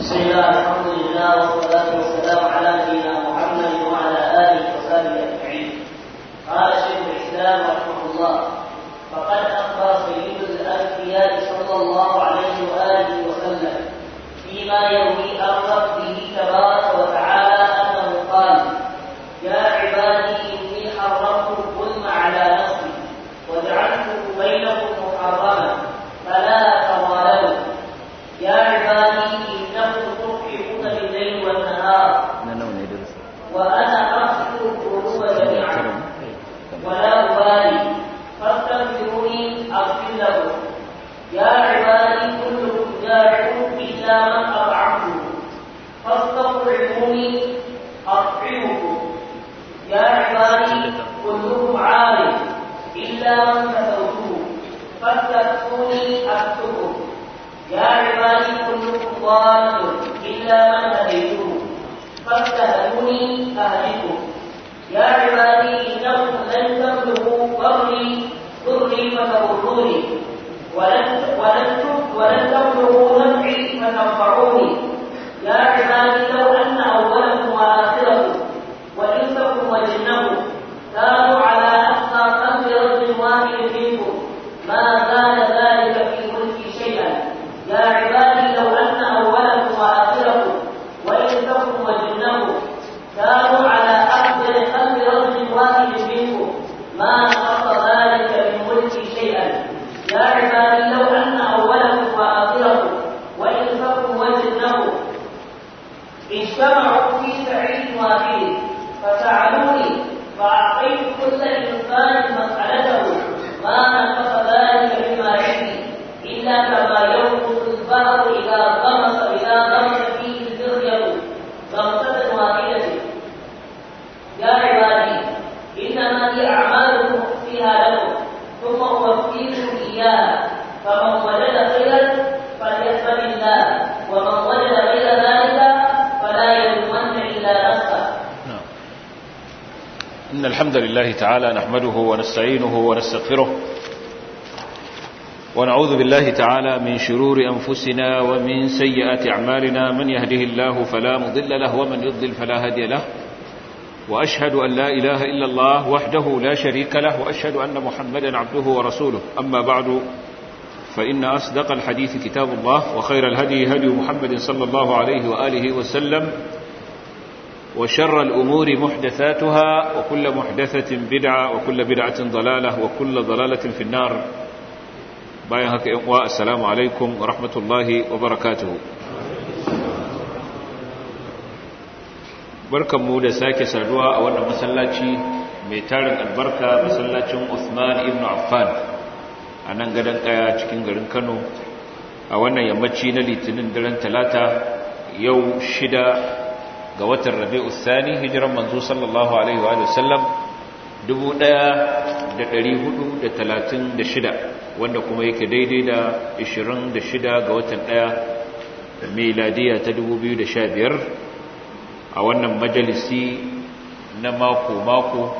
بسم الله الحمد لله والصلاة والسلام على نبينا محمد وعلى آله وصحبه أجمعين. قال شيخ الإسلام رحمه الله: فقد أخبر سيد الأنبياء صلى الله عليه وآله وسلم فيما يروي عن ربه تبارك وتعالى أنه قال: يا عبادي إني حرمت الظلم على نفسي وجعلته بينكم محرما فلا تظالموا يا عبادي إنكم تطعمون بالليل والنهار وأنا أغفر الذنوب جميعا ولا أبالي فاستغفروني أغفر لكم يا عبادي كلكم جائع إلا من أطعمته فاستطعموني أطعمكم يا عبادي كلكم عارف إلا من كسوته فاستكفوني أكتبكم يا عبادي كلكم ضال إلا من هديته فاستهدوني أهدكم يا عبادي إنكم لن تبلغوا ضري ضري فتضروني ولن ولن ولن تبلغوا نفعي فتنفعوني يا عبادي لو أن أولكم وآخركم وإنسكم وجنكم كانوا على أتقى قلب رجل واحد منكم ما زال ذلك في ملكي شيئا يا عبادي لو أن أولكم وآخركم وإنسكم وجنكم كانوا على أفضل قلب رجل واحد منكم ما نقص ذلك من ملكي شيئا يا عبادي لو أن أولكم وآخركم وإنسكم وجنكم اجتمعوا في سعيد واحد فسألوني فأعطيت كل إنسان مسألته ما نقص ذلك مما عندي إلا كما ينقص البحر إذا غمس إذا غمس فيه الزغير غمسة واحدة يا عبادي إنما هي أعمالكم أخفيها لكم ثم أوفيكم إياها فمن وجد خيرا فليحمد الله ومن وجد غير ذلك فلا يلومن إلا نفسه إن الحمد لله تعالى نحمده ونستعينه ونستغفره ونعوذ بالله تعالى من شرور أنفسنا ومن سيئات أعمالنا من يهده الله فلا مضل له ومن يضلل فلا هادي له وأشهد أن لا إله إلا الله وحده لا شريك له وأشهد أن محمدا عبده ورسوله أما بعد فإن أصدق الحديث كتاب الله وخير الهدي هدي محمد صلى الله عليه وآله وسلم وشر الأمور محدثاتها وكل محدثة بدعة وكل بدعة ضلالة وكل ضلالة في النار باين هكا إقواء السلام عليكم ورحمة الله وبركاته barkan mu da sake saduwa a wannan masallaci mai tarin albarka masallacin Uthman ibn Affan a nan gadon kaya cikin garin Kano a wannan yammaci na litinin daren talata yau shida ga watan rabi'u thani hijiran manzo sallallahu alaihi wa sallam 1436 wanda kuma yake daidai da 26 ga watan 1 miladiya ta 2015 a wannan majalisi na mako-mako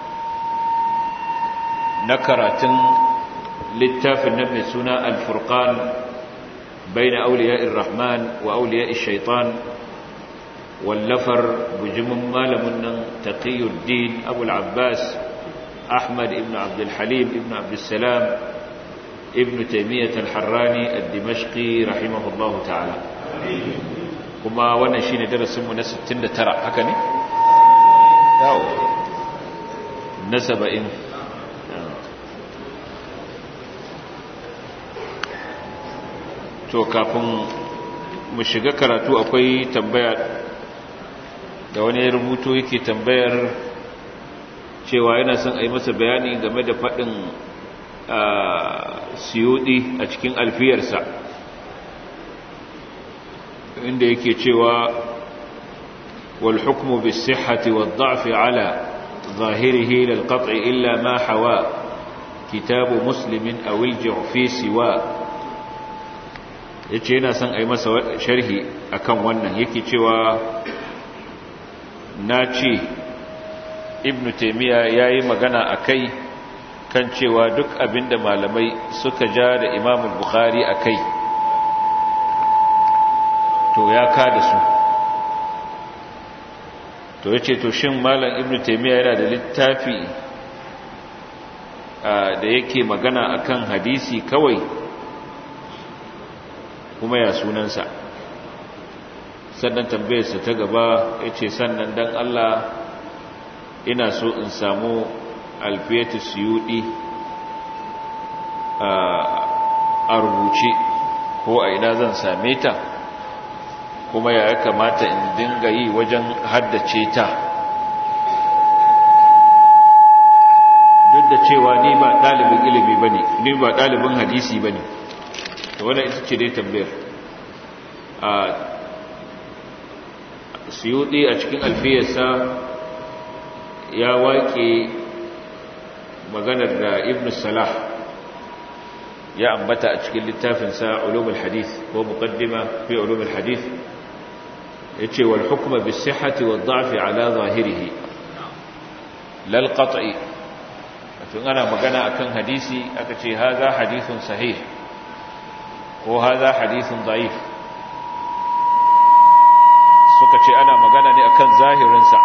na karatun littafin na mai suna al-furqan bayna awliya'ir rahman wa awliya'ir shaitan wallafar bujimin malamin nan taqiyuddin abul abbas ahmad ibn abdul halim ibn abdul salam ibn taymiyyah al-harrani ad-dimashqi rahimahullahu ta'ala kuma wannan shine darasin mu na 69 haka ne yawo na 70 to kafin mu shiga karatu akwai tambaya da wani rubutu yake tambayar cewa yana son a yi masa bayani game da faɗin siyudi a cikin alfiyarsa inda yake cewa wal hukmu bis sihhati wad da'fi ala zahirihi lil qat'i illa ma hawa kitabu muslimin aw al fi siwa yace yana son a yi masa sharhi akan wannan yake cewa na ce ibn taimiyya ya yi magana a kai kan cewa duk abinda malamai suka ja da imamul bukhari a kai to ya ka da su to ya ce to shin malam ibn taimiyya yana da littafi da yake magana akan hadisi kawai kuma ya sunansa sannan tambayarsa ta gaba ya ce sannan don Allah ina so in samu alfiyatu siyudi a rubuce ko a ina zan same ta kuma ya kamata in dinga yi wajen haddace ta duk da cewa ni ba ɗalibin ilimi ba ne ni ba ɗalibin hadisi ba ne da wadda ita ce dai tambayar a siyudi a cikin alfiyarsa ya waƙe maganar da ibn salah ya ambata a cikin littafinsa ulumul hadith ko muqaddima fi ulumul hadith yace wal hukma bis sihhati wad da'fi ala zahirihi lal qat'i tun ana magana akan hadisi aka ce haza hadithun sahih ko haza hadithun da'if suka ce ana magana ne akan zahirinsa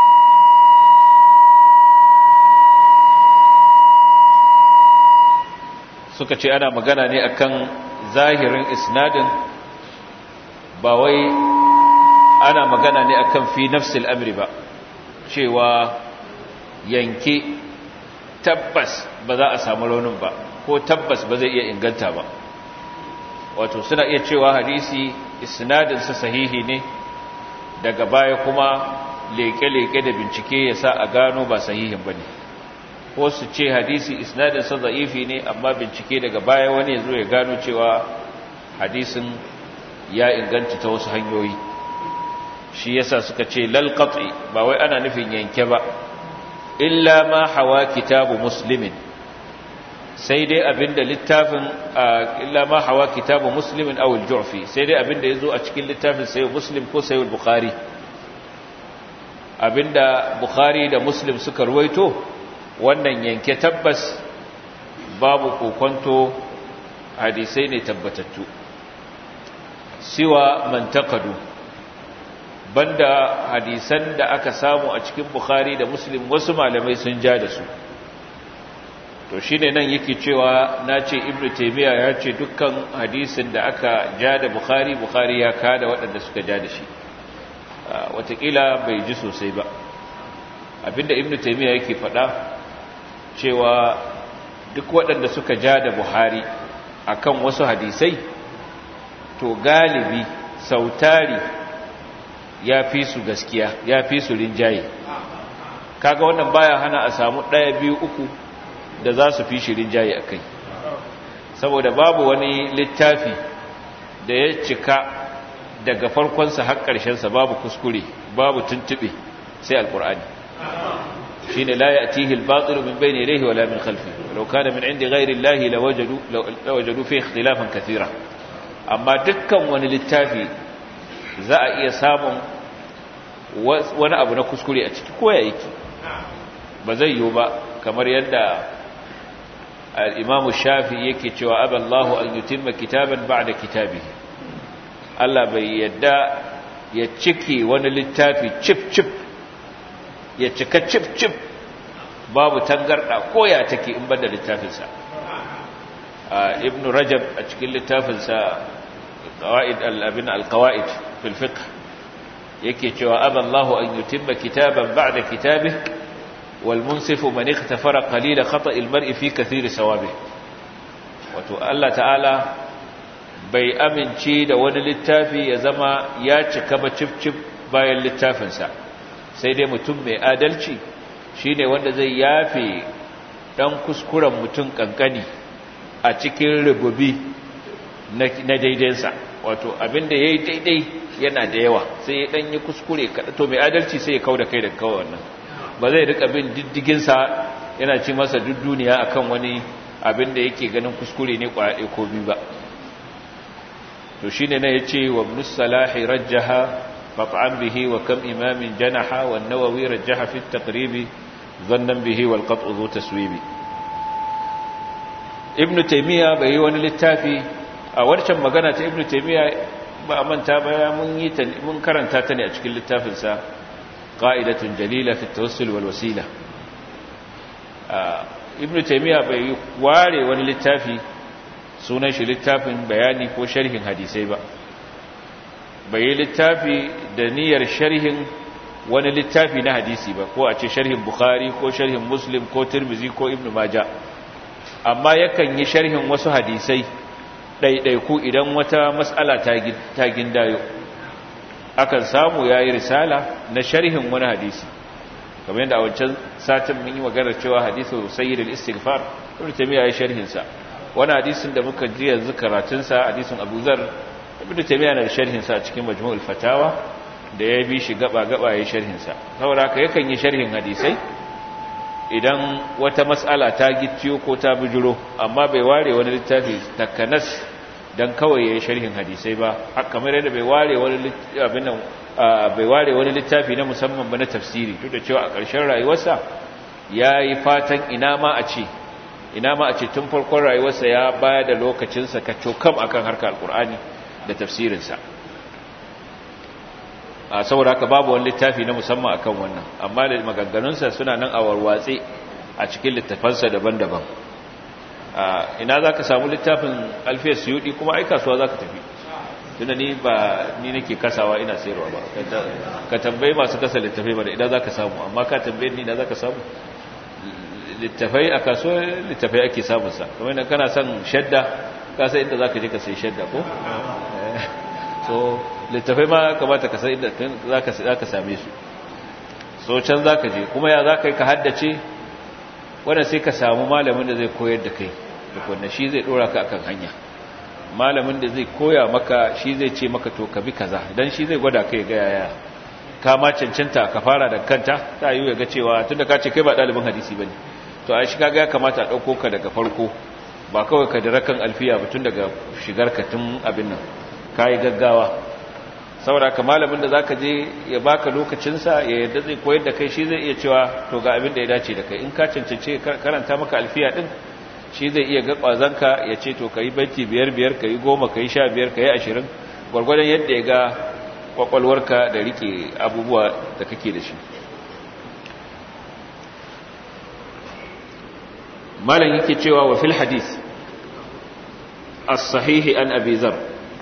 suka ce ana magana ne akan zahirin isnadin ba wai ana magana ne akan fi nafsil amri ba cewa yanke tabbas ba za a samu raunin ba ko tabbas ba zai iya inganta ba wato suna iya cewa hadisi isnadinsa sahihi ne daga baya kuma leke-leke da bincike ya sa a gano ba sahihin ba ne ko su ce hadisi isnadinsa za'ifi ne amma bincike daga baya wani ya zo ya gano cewa hadisin ya inganta ta wasu hanyoyi shi yasa suka ce lalqati ba wai ana nufin yanke ba illa ma hawa kitabu muslimin sai dai abinda littafin illa ma hawa kitabu muslimin aw al-ju'fi sai dai abinda yazo a cikin littafin sayyid muslim ko sayyid bukhari abinda bukhari da muslim suka ruwaito wannan yanke tabbas babu kokonto hadisai ne tabbatattu siwa man taqadu banda hadisan da aka samu a cikin bukhari da muslim wasu malamai sun ja da su to shine nan yake cewa nace ibnu taymiya ya ce dukkan hadisin da aka ja da bukhari bukhari ya kada waɗanda suka ja da shi watakila bai ji sosai ba abinda ibnu taymiya yake faɗa cewa duk waɗanda suka ja da buhari akan wasu hadisai to galibi sautari ya fi su gaskiya ya fi su rinjaye kaga wannan baya hana a samu ɗaya biyu uku da za su fi shi rinjaye a kai saboda babu wani littafi da ya cika daga farkonsa har ƙarshensa babu kuskure babu tuntuɓe sai alƙur'ani shi ne la ya tihi albatsiru min bai ne rehi wala min khalfi lau kana min inda gairin lahi lawajadu fi ikhtilafan kathira amma dukkan wani littafi za a iya samun wani abu na kuskure a ciki ko ya yake ba zai yiwu ba kamar yadda al'imamu shafi yake cewa aballahu an yutimma kitaban ba da kitabi Allah bai yadda ya cike wani littafi cip-cip ya cika cip-cip babu tangarda koya take in banda littafinsa ibn rajab a cikin littafinsa قواعد الابن القواعد في الفقه yake cewa aballahu an yutimma kitaban ba'da kitabihi wal munsifu man ikhtafara qalila khata'il mar'i fi kathiri sawabi wato Allah ta'ala bai amince da wani littafi ya zama ya cika ba cif bayan littafinsa sai dai mutum mai adalci shine wanda zai yafe dan kuskuren mutum kankani a cikin rububi na daidainsa wato abinda ya yi daidai yana da yawa sai ya ɗanyi kuskure kaɗa to mai adalci sai ya kau da kai da kawai wannan ba zai rika bin diddiginsa yana ci masa duk duniya akan wani abinda yake ganin kuskure ne kwaɗe ko biyu ba to shi ne na ya ce wa musalahi rajjaha qat'an bihi wa kam imamin janaha wa nawawi rajjaha fi taqribi zannan bihi wal qat'u zu taswibi ibnu taymiya bai yi wani littafi a wancan magana ta ibnu taymiya ba a manta ba mun yi ta mun karanta ta ne a cikin littafin sa qa'idatun jalila fi tawassul wal wasila ibn taymiya bai ware wani littafi sunan shi littafin bayani ko sharhin hadisai ba bai yi littafi da niyyar sharhin wani littafi na hadisi ba ko a ce sharhin bukhari ko sharhin muslim ko tirmizi ko ibn maja amma yakan yi sharhin wasu hadisai ɗaiɗaiku idan wata matsala ta gindayo akan samu ya yi risala na sharhin wani hadisi kamar yadda a wancan satin mun yi maganar cewa hadisu sayyidul istighfar ibn taymiya ya sharhin sa wani hadisin da muka ji yanzu karatun sa hadisin Abu Zar ibn taymiya na sharhin sa cikin majmu'ul fatawa da ya bi shi gaba gaba ya sharhin sa saboda haka yakan yi sharhin hadisai idan wata mas'ala ta gicciyo ko ta bijiro amma bai ware wani littafi takanas dan kawai ya yi sharhin hadisai ba kamar yadda bai ware wani abin nan bai ware wani littafi na musamman ba na tafsiri duk da cewa a ƙarshen rayuwarsa ya yi fatan ina ma a ce ina ma a ce tun farkon rayuwarsa ya baya da lokacinsa ka cokam akan harkar alkur'ani da tafsirinsa a saboda haka babu wani littafi na musamman akan wannan amma da maganganunsa suna nan a warwatse a cikin littafansa daban-daban ina za ka samu littafin alfiyar suyudi kuma ai kasuwa za ka tafi tunda ni ba ni nake kasawa ina sayarwa ba ka tambaye masu kasa littafai ba da idan za ka samu amma ka tambaye ni na za ka samu littafai a kasuwa littafai ake samunsa kamar yadda kana son shadda ka san inda za ka je ka sai shadda ko so littafai ma kamata ka san inda za ka same su so can za ka je kuma ya za ka yi ka haddace wadda sai ka samu malamin da zai koyar da kai da shi zai dora ka akan hanya malamin da zai koya maka shi zai ce maka to ka bi kaza dan shi zai gwada kai ga yaya ka ma cancanta ka fara da kanta ta yi ya ga cewa tunda ka ce kai ba dalibin hadisi bane to a shi kaga ya kamata a dauko ka daga farko ba kawai ka dira kan alfiya ba tun daga shigar ka tun abin nan kai gaggawa saboda ka malamin da zaka je ya baka lokacin sa ya yadda zai koyar da kai shi zai iya cewa to ga abin da ya dace da kai in ka cancance karanta maka alfiya din shi zai iya ga kwazanka ya ce to ka yi banki biyar biyar ka yi goma ka yi sha biyar ka yi ashirin gwargwadon yadda ya ga kwakwalwarka da rike abubuwa da kake da shi malam yake cewa wa fil hadis as-sahihi an abi zar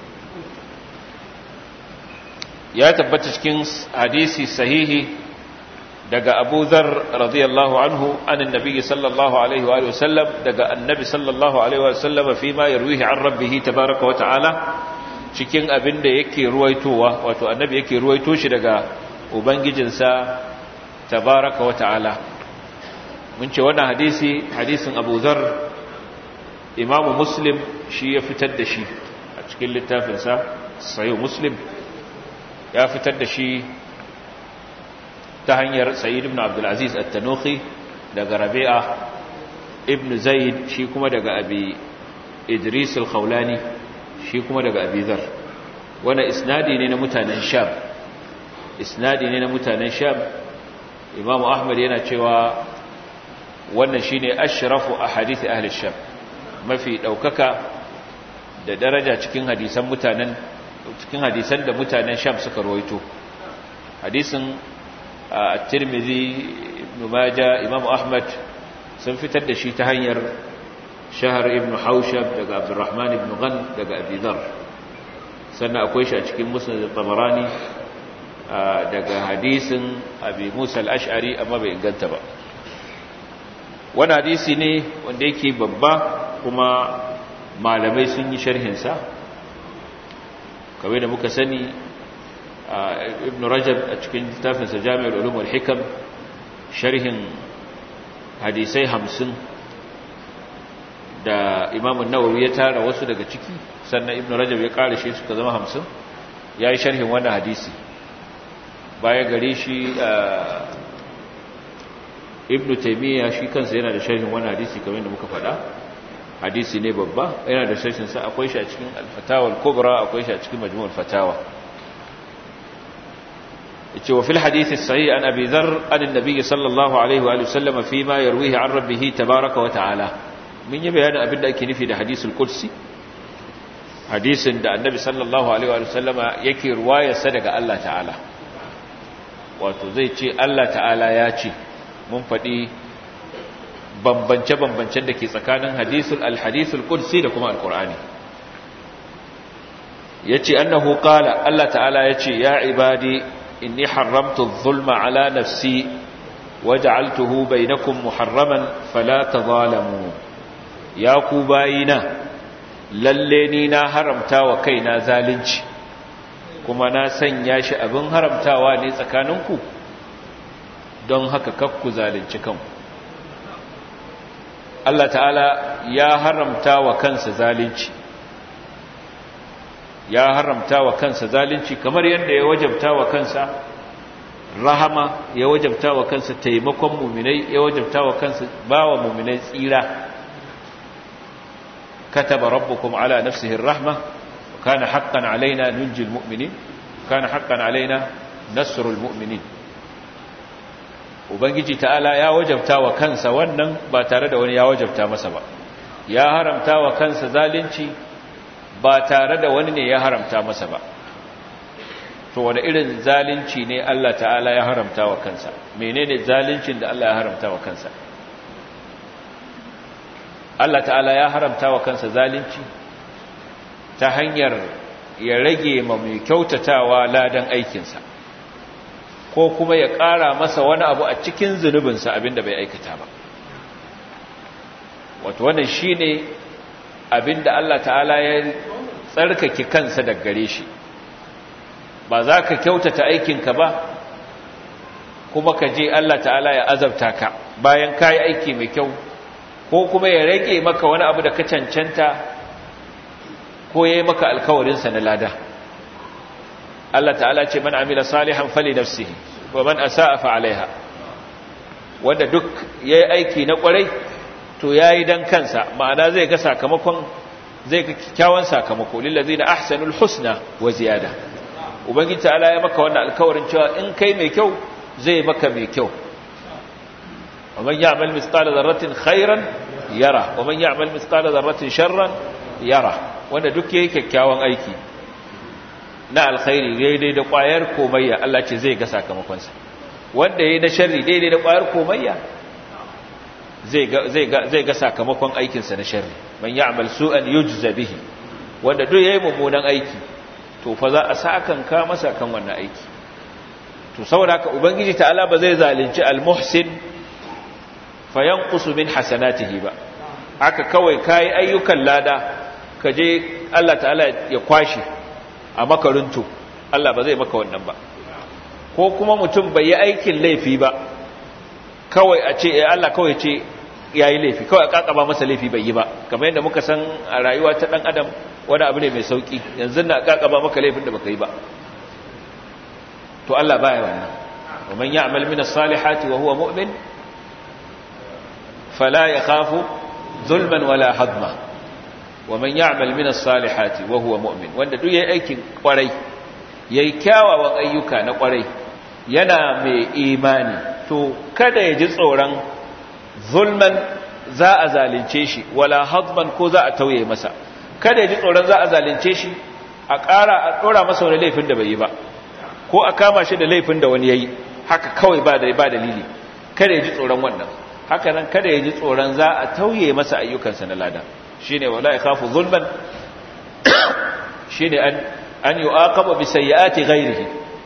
ya tabbata cikin hadisi sahihi daga abu zar radiyallahu anhu anin nabi sallallahu alaihi wa sallam daga annabi sallallahu alaihi wa sallam fi ma yarwihi an rabbihi tabaraka wa ta'ala cikin abin da yake ruwaitowa wato annabi yake ruwaito shi daga ubangijinsa tabaraka wa ta'ala mun ce wannan hadisi hadisin abu zar imamu muslim shi ya fitar da shi a cikin littafinsa sayo muslim ya fitar da shi ta hanyar Sayyid ibn Abdul Aziz At-Tanuhi daga Rabi'a ibn Zaid shi kuma daga Abi Idris Al-Khawlani shi kuma daga Abi Dharr wannan isnadi ne na mutanen Sham isnadi ne na mutanen Sham Imam Ahmad yana cewa wannan shine ashrafu ahadith ahli Sham mafi daukaka da daraja cikin hadisan mutanen cikin hadisan da mutanen Sham suka rawaito hadisin الترمذي ابن ماجه امام احمد sun fitar da shi ta hanyar shahar ibn haushab daga abdurrahman ibn ghan daga abidar sannan akwai shi a cikin musnad tabarani daga hadisin abi musa al-ash'ari amma bai inganta ba wani hadisi ne wanda yake babba kuma malamai sun yi sharhinsa kawai da muka sani ibn rajab a cikin littafinsa jami'ar ulum wal hikam sharhin hadisai hamsin da imamun nawawi ya tara wasu daga ciki sannan ibn rajab ya kare shi suka zama hamsin ya yi sharhin wannan hadisi baya gare shi ibn taimiyya shi kansa yana da sharhin wannan hadisi kamar da muka faɗa hadisi ne babba yana da sharhinsa akwai shi a cikin alfatawar kubra akwai shi a cikin majmu'ul fatawa yace wa fil hadith as-sahih an abi dharr an an-nabi sallallahu alaihi wa sallam fi ma yarwihi an rabbih tabaaraka wa ta'ala mun yi bayanin abin da ake nufi da hadisul qudsi hadisin da annabi sallallahu alaihi wa sallama yake ruwayarsa daga Allah ta'ala wato zai ce Allah ta'ala ya ce mun faɗi bambance-bambancen da ke tsakanin hadisul al-hadisul qudsi da kuma al-qur'ani yace annahu qala Allah ta'ala yace ya ibadi inni haramtu adh-dhulma ala nafsi waj'altuhu bainakum muharraman fala tadhalamu ya ku bayina lalle ni na haramta wa kaina zalunci kuma na sanya shi abin haramtawa ne tsakaninku don haka kakku zalunci kanku Allah ta'ala ya haramta wa kansa zalunci ya haramta wa kansa zalunci kamar yadda ya wajabta wa kansa rahama ya wajabta wa kansa taimakon muminai ya wajabta wa kansa bawa muminai tsira كتب ربكم على نفسه الرحمة وكان حقا علينا ننجي المؤمنين كان حقا علينا نصر المؤمنين ubangiji ta'ala ya wajabta wa kansa wannan ba tare da wani ya wajabta masa ba ya haramta wa kansa zalunci ba tare da wani ne ya haramta masa ba to wani irin zalunci ne Allah ta'ala ya haramta wa kansa menene zaluncin da Allah ya haramta wa kansa Allah ta'ala ya haramta wa kansa zalunci ta hanyar ya rage ma mai kyautatawa ladan aikinsa ko kuma ya ƙara masa wani abu a cikin zunubinsa abinda bai aikata ba wato wannan shi ne abinda Allah ta'ala ya tsarkake kansa daga gare shi ba za ka kyautata aikinka ba kuma ka je Allah ta'ala ya azabta ka bayan ka yi aiki mai kyau ko kuma ya rage maka wani abu da ka cancanta ko ya yi maka alkawarinsa na lada Allah ta'ala ce man amila salihan fali nafsihi wa man asa'a fa alaiha wanda duk yayi aiki na kwarai to yayi dan kansa ma'ana zai ga sakamakon zai ga kyakkyawan sakamako lil ladina ahsanul husna wa ziyada ubangiji ta'ala ya maka wannan alkawarin cewa in kai mai kyau zai maka mai kyau ومن يعمل مثقال ذرة خيرا يرى ومن يعمل مثقال ذرة شرا يرى wanda duk yayi kyakkyawan aiki na alkhairi daidai da ƙwayar komayya Allah ce zai ga sakamakon sa wanda yayi na sharri daidai da ƙwayar komayya zai ga zai ga zai ga sakamakon aikin sa na sharri man ya'mal su'an yujza bihi wanda duk yayi mummunan aiki to fa za a sakan ka masa kan wannan aiki to saboda haka ubangiji ta'ala ba zai zalunci al-muhsin fayanqusu min hasanatihi ba aka kawai kai ayyukan lada kaje Allah ta'ala ya kwashi a makaruntu Allah ba zai maka wannan ba ko kuma mutum bai yi aikin laifi ba kawai a ce eh Allah kawai ce yayi laifi kawai a kakaba masa laifi bai yi ba kamar yadda muka san a rayuwa ta dan adam wani abu ne mai sauki yanzu na kakaba maka laifin da baka yi ba to Allah baya wannan ومن يعمل من الصالحات وهو مؤمن فلا يخاف ظلما ولا حظما ومن يعمل من الصالحات وهو مؤمن wanda duk yayi aikin kwarai yayi kyawawan ayyuka na kwarai yana mai imani to kada ya ji tsoron zulman za a zalunce shi wala hadman ko za a tauye masa kada ya ji tsoron za a zalunce shi a ƙara a ɗora masa wani laifin da bai yi ba ko a kama shi da laifin da wani yayi haka kawai ba da ba dalili kada ya ji tsoron wannan haka nan kada ya ji tsoron za a tauye masa ayyukansa na lada shine wala yakhafu zulman shine an an yu'aqaba bi sayyiati ghayrihi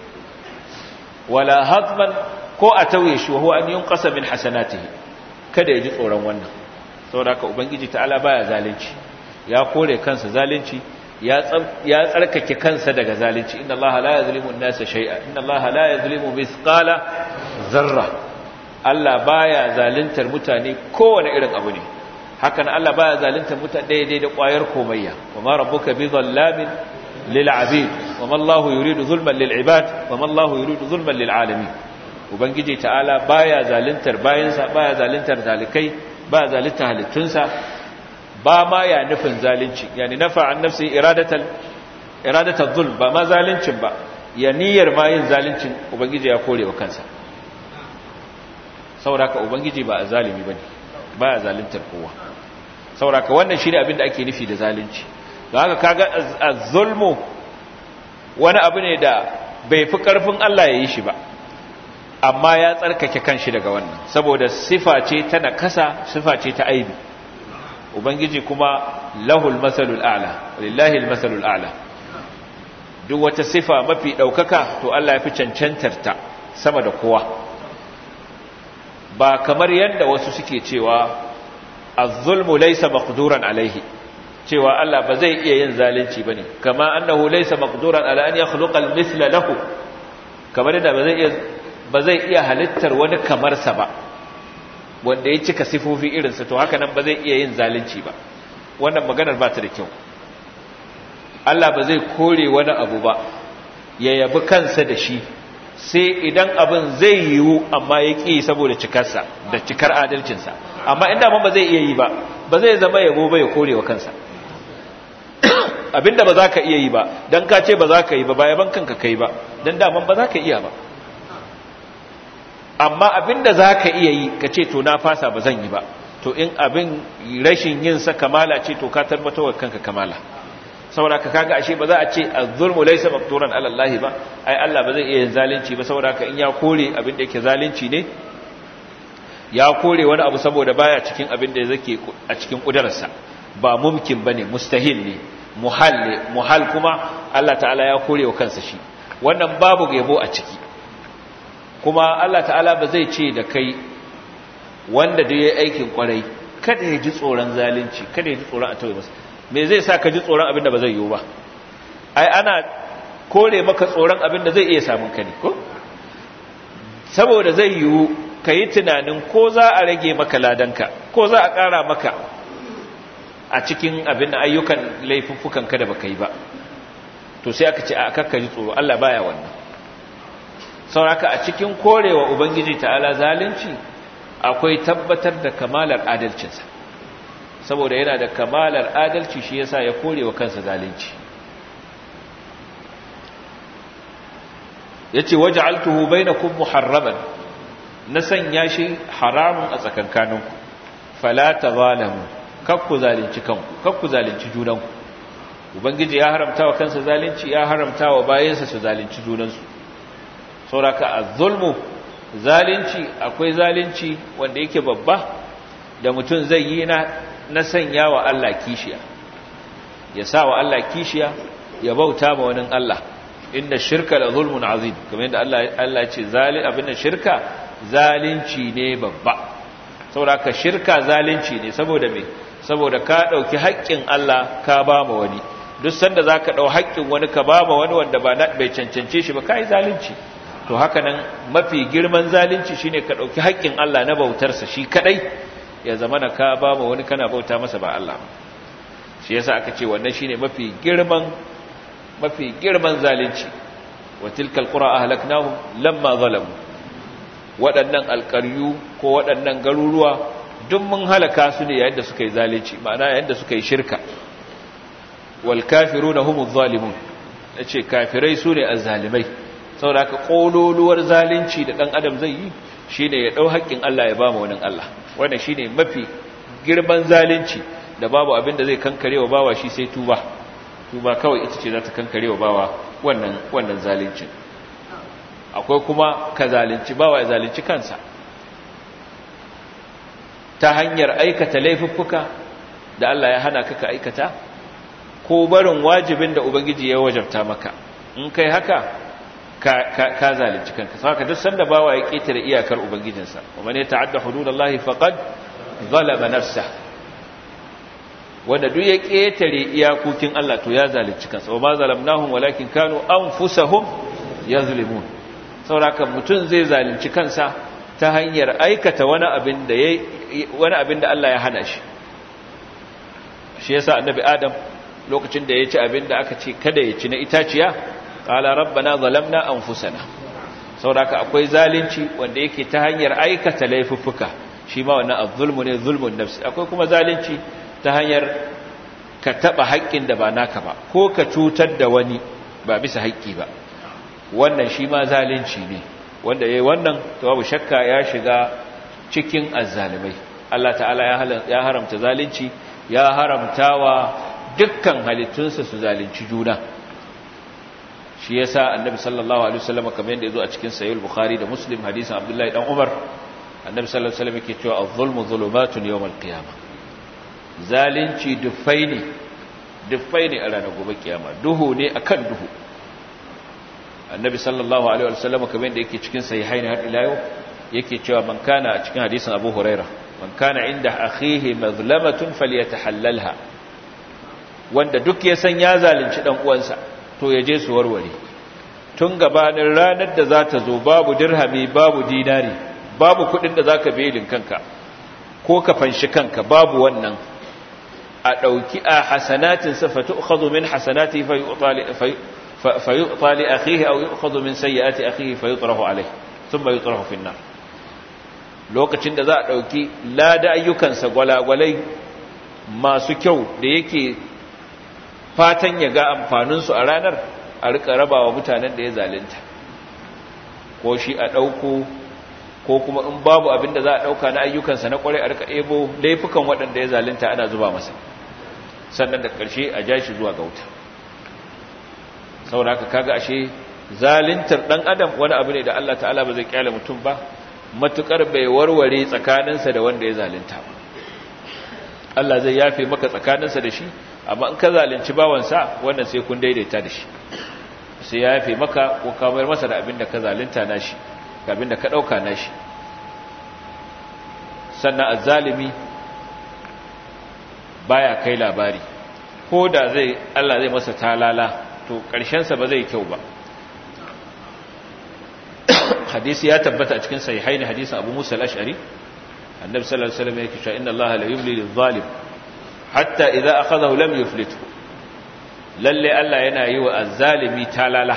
wala hadman ko a tauye shi huwa an yunqasa min hasanatihi kada ya ji tsoron wannan saboda haka ubangiji ta'ala baya zalunci ya kore kansa zalunci ya ya tsarkake kansa daga zalunci inna allaha la yuzlimu an-nasa shay'a inna allaha la yuzlimu mithqala zarra Allah baya zaluntar mutane kowane irin abu ne hakan Allah baya zaluntar mutane daidai da ƙwayar komayya wama rabbuka bi dhallamin lil abid wama Allahu yuridu zulman lil ibad wama Allahu yuridu zulman lil alamin ubangiji ta'ala baya zaluntar bayansa baya zaluntar zalikai baya zaluntar halittunsa ba ma ya nufin zalunci yani nafa an nafsi iradatal iradatal zulm ba ma zaluncin ba ya niyyar ma yin zaluncin ubangiji ya kore wa kansa sauraka ubangiji ba a zalimi ba ne ba a zalintar kowa sauraka wannan shi ne abin da ake nufi da zalunci da haka kaga az-zulmu wani abu ne da bai fi karfin Allah ya yi shi ba amma ya tsarkake kanshi daga wannan saboda sifa ce ta nakasa sifa ce ta aibi ubangiji kuma lahul masalul a'la lillahi al-masalul a'la duk wata sifa mafi daukaka to Allah ya fi cancantar ta sama da kowa ba kamar yadda wasu suke cewa az-zulmu laysa maqduran alaihi cewa Allah ba zai iya yin zalunci bane kama annahu laysa maqduran ala an yakhluqa al-mithla lahu kamar yadda ba zai iya ba zai iya halittar wani kamar sa ba wanda ya cika sifofi irin sa to haka nan ba zai iya yin zalunci ba wannan maganar ba ta da kyau Allah ba zai kore wani abu ba ya yabi kansa da shi sai idan abin zai yiwu amma ya ƙi saboda cikarsa da cikar adalcinsa amma inda ba zai iya yi ba ba zai zama yabo ba ya kore wa kansa abinda ba za ka iya yi ba don ka ce ba za ka yi ba ba yaban kanka kai ba don daman ba za ka iya ba amma abinda za ka iya yi ka ce to na fasa ba zan yi ba to in abin rashin yinsa kamala ce to ka tabbatar wa kanka kamala saboda ka kaga ashe ba za a ce az-zulmu laysa maqturan ala Allah ba ai Allah ba zai iya yin zalunci ba saboda ka in ya kore abin da yake zalunci ne ya kore wani abu saboda baya cikin abin da yake a cikin kudararsa ba mumkin bane mustahil ne muhal ne muhal kuma Allah ta'ala ya kore wa kansa shi wannan babu yabo a ciki kuma Allah ta'ala ba zai ce da kai wanda da yayi aikin kwarai kada ya ji tsoron zalunci kada ya ji tsoron a tawaye masa me zai sa ka ji tsoron abin da ba zai yiwu ba ai ana kore maka tsoron abin da zai iya samun ka ne ko saboda zai yiwu ka yi tunanin ko za a rage maka ladanka ko za a ƙara maka a cikin abin da ayyukan laifuffukan ka da baka yi ba to sai aka ce a kakka ji tsoro Allah baya wannan sauraka a cikin korewa ubangiji ta'ala zalunci akwai tabbatar da kamalar adalcinsa saboda yana da kamalar adalci shi yasa ya kore wa kansa zalunci yace waj'altuhu bainakum muharraman na sanya shi haramun a tsakankaninku fala tazalamu kakku zalunci kanku kakku zalunci junanku ubangiji ya haramta wa kansa zalunci ya haramta wa bayansa su zalunci junansu sauraka az-zulmu zalunci akwai zalunci wanda yake babba da mutum zai yi na na sanya wa Allah kishiya ya sa wa Allah kishiya ya bauta ma wani Allah inda shirka la zulmun azim kamar yadda Allah Allah ya ce zalin abinda shirka zalunci ne babba saboda ka shirka zalunci ne saboda me saboda ka dauki haƙƙin Allah ka ba ma wani duk sanda zaka dau haƙƙin wani ka ba ma wani wanda ba bai cancance shi ba kai zalunci to haka nan mafi girman zalunci shine ka dauki haƙƙin Allah na bautarsa shi kadai ya zama na ka ba ma wani kana bauta masa ba Allah shi yasa aka ce wannan shine mafi girman mafi girman zalunci wa tilkal qura ahlaknahum lamma zalamu waɗannan alƙaryu ko waɗannan garuruwa duk mun halaka su ne yayin da suka yi zalunci ma'ana yayin da suka yi shirka wal kafiruna humuz zalimun yace kafirai su ne azzalimai saboda haka kololuwar zalunci da dan adam zai yi shine ya dau haƙƙin Allah ya ba mu wani Allah wannan shine mafi girman zalunci da babu abin da zai kankare wa bawa shi sai tuba tuba kawai ita ce za ta kankare wa bawa wannan wannan zalincin akwai kuma ka zalunci bawa ya zalunci kansa ta hanyar aikata laifuffuka da Allah ya hana ka ka aikata ko barin wajibin da ubangiji ya wajabta maka in kai haka ka ka zalunci kanka saka duk sanda bawa ya ketare iyakar ubangijinsa wa man yata'adda hududallahi faqad zalama nafsa wanda duk ya ketare iyakokin Allah to ya zalunci kansa wa ma zalamnahum walakin kanu anfusahum yazlimun saboda mutum zai zalunci kansa ta hanyar aikata wani abin da yayi wani abin da Allah ya hana shi shi yasa annabi adam lokacin da ya ci abin da aka ce kada ya ci na itaciya qala rabbana zalamna anfusana saboda akwai zalunci wanda yake ta hanyar aikata laifuffuka shi ma wannan az-zulmu ne zulmun nafsi akwai kuma zalunci ta hanyar ka taba haƙƙin da ba naka ba ko ka cutar da wani ba bisa haƙƙi ba wannan shi ma zalunci ne wanda yayi wannan to babu shakka ya shiga cikin azzalimai Allah ta'ala ya haramta zalunci ya haramtawa dukkan halittunsa su zalunci juna shi yasa annabi sallallahu alaihi wasallam kamar yadda yazo a cikin sahih bukhari da muslim hadisin abdullahi dan umar annabi sallallahu alaihi wasallam yake cewa az-zulmu zulumatun yawm al-qiyamah zalunci dufai ne dufai ne a ranar gobe kiyama duhu ne akan duhu annabi sallallahu alaihi wasallam kamar yadda yake cikin sahihaini har ila yau yake cewa man kana a cikin hadisin abu huraira man kana inda akhihi mazlamatun falyatahallalha wanda duk ya san ya zalunci dan uwansa to ya je su warware tun gabanin ranar da za ta zo babu dirhami babu dinari babu kudin da zaka belin kanka ko ka fanshi kanka babu wannan a dauki a hasanatin sa fatu'khadhu min hasanati fayu'ta li akhihi aw yu'khadhu min sayyiati akhihi fayutrahu alayhi thumma yutrahu fi an-nar lokacin da za a dauki lada ayyukansa gwalagwalai masu kyau da yake fatan ya ga amfaninsu a ranar a rika rabawa mutanen da ya zalunta ko shi a ɗauko ko kuma in babu abin da za a ɗauka na ayyukansa na ƙwarai a rika ebo laifukan waɗanda ya zalunta ana zuba masa sannan da ƙarshe a ja shi zuwa ga wuta saboda haka kaga ashe zaluntar ɗan adam wani abu ne da Allah ta'ala ba zai kyale mutum ba matuƙar bai warware tsakaninsa da wanda ya zalunta ba Allah zai yafe maka tsakaninsa da shi amma in ka zalunci bawansa wannan sai kun daidaita da shi sai ya yafe maka ko ka mayar masa da abin da ka zalunta nashi ga abin da ka dauka nashi sannan azzalimi baya kai labari ko da zai Allah zai masa talala to karshen sa ba zai kyau ba hadisi ya tabbata a cikin sahihaini hadisin Abu Musa al-Ash'ari annabi sallallahu alaihi wasallam yake cewa inna allaha la yumli lil-zalim hatta idza akhadahu lam yuflithu lalle Allah yana yi wa azzalimi talala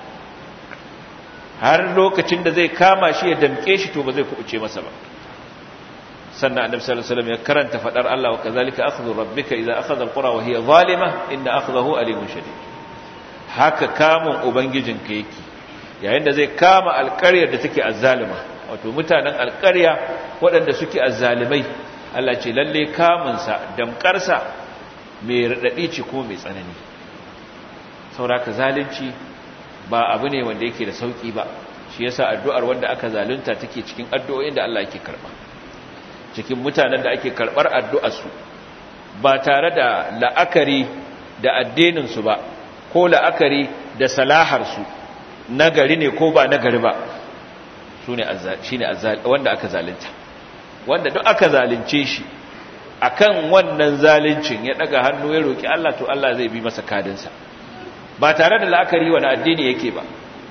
har lokacin da zai kama shi ya damke shi to ba zai kubuce masa ba sannan annabi sallallahu alaihi wasallam ya karanta fadar Allah wa kazalika akhdhu rabbika idza akhadha alqura wa hiya zalima inna akhdahu alimun shadid haka kamun ubangijinka yake yayin da zai kama alƙaryar da take azzalima wato mutanen alƙarya waɗanda suke azzalimai Allah ce lalle kamunsa damƙarsa mai raɗaɗi ce ko mai tsanani sauraka zalunci ba abu ne wanda yake da sauƙi ba shi yasa addu'ar wanda aka zalunta take cikin addu'o'in da Allah yake karɓa cikin mutanen da ake karɓar addu'arsu ba tare da la'akari da addininsu ba ko la'akari da salaharsu nagari ne ko ba nagari ba su ne wanda aka zalunta wanda duk aka zalunce shi akan wannan zaluncin ya daga hannu ya roki Allah to Allah zai bi masa kadinsa ba tare da la'akari wani addini yake ba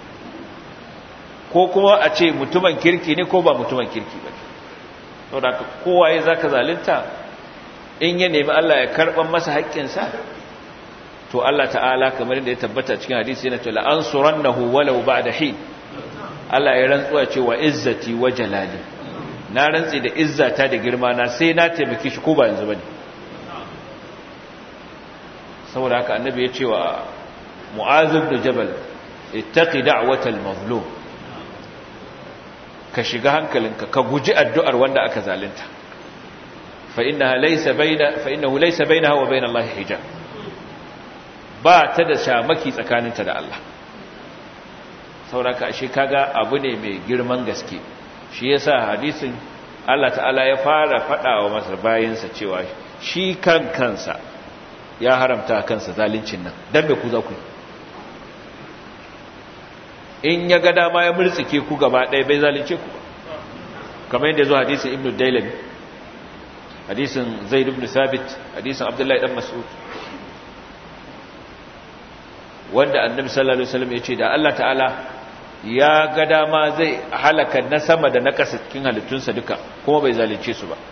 ko kuma a ce mutumin kirki ne ko ba mutumin kirki ba saboda kowaye zaka zalunta in ya nemi Allah ya karban masa haƙƙinsa to Allah ta'ala kamar da ya tabbata cikin hadisi yana cewa ansurannahu walau ba'da hin Allah ya rantsuwa cewa izzati wa jalali na rantsi da izzata da girma na sai na taimake shi ko ba yanzu bane saboda haka annabi ya ce wa mu'az ibn jabal ittaqi da'watal mazlum ka shiga hankalinka ka guji addu'ar wanda aka zalunta fa innaha laysa bayna fa innahu laysa bainaha wa bain Allah hijab ba ta da shamaki tsakaninta da Allah sauraka shi kaga abu ne mai girman gaske shi yasa hadisin Allah ta'ala ya fara fada wa masa bayinsa cewa shi kan kansa ya haramta kansa zalincin nan dan me ku za ku in ya ga dama ya murtsike ku gaba ɗaya bai zalunce ku ba kamar yadda zo hadisin ibnu dailami hadisin zaid ibn sabit hadisin abdullahi dan mas'ud wanda annabi sallallahu alaihi wasallam ya ce da Allah ta'ala ya ga dama zai halaka na sama da na ƙasa cikin halittunsa duka kuma bai zalunce su ba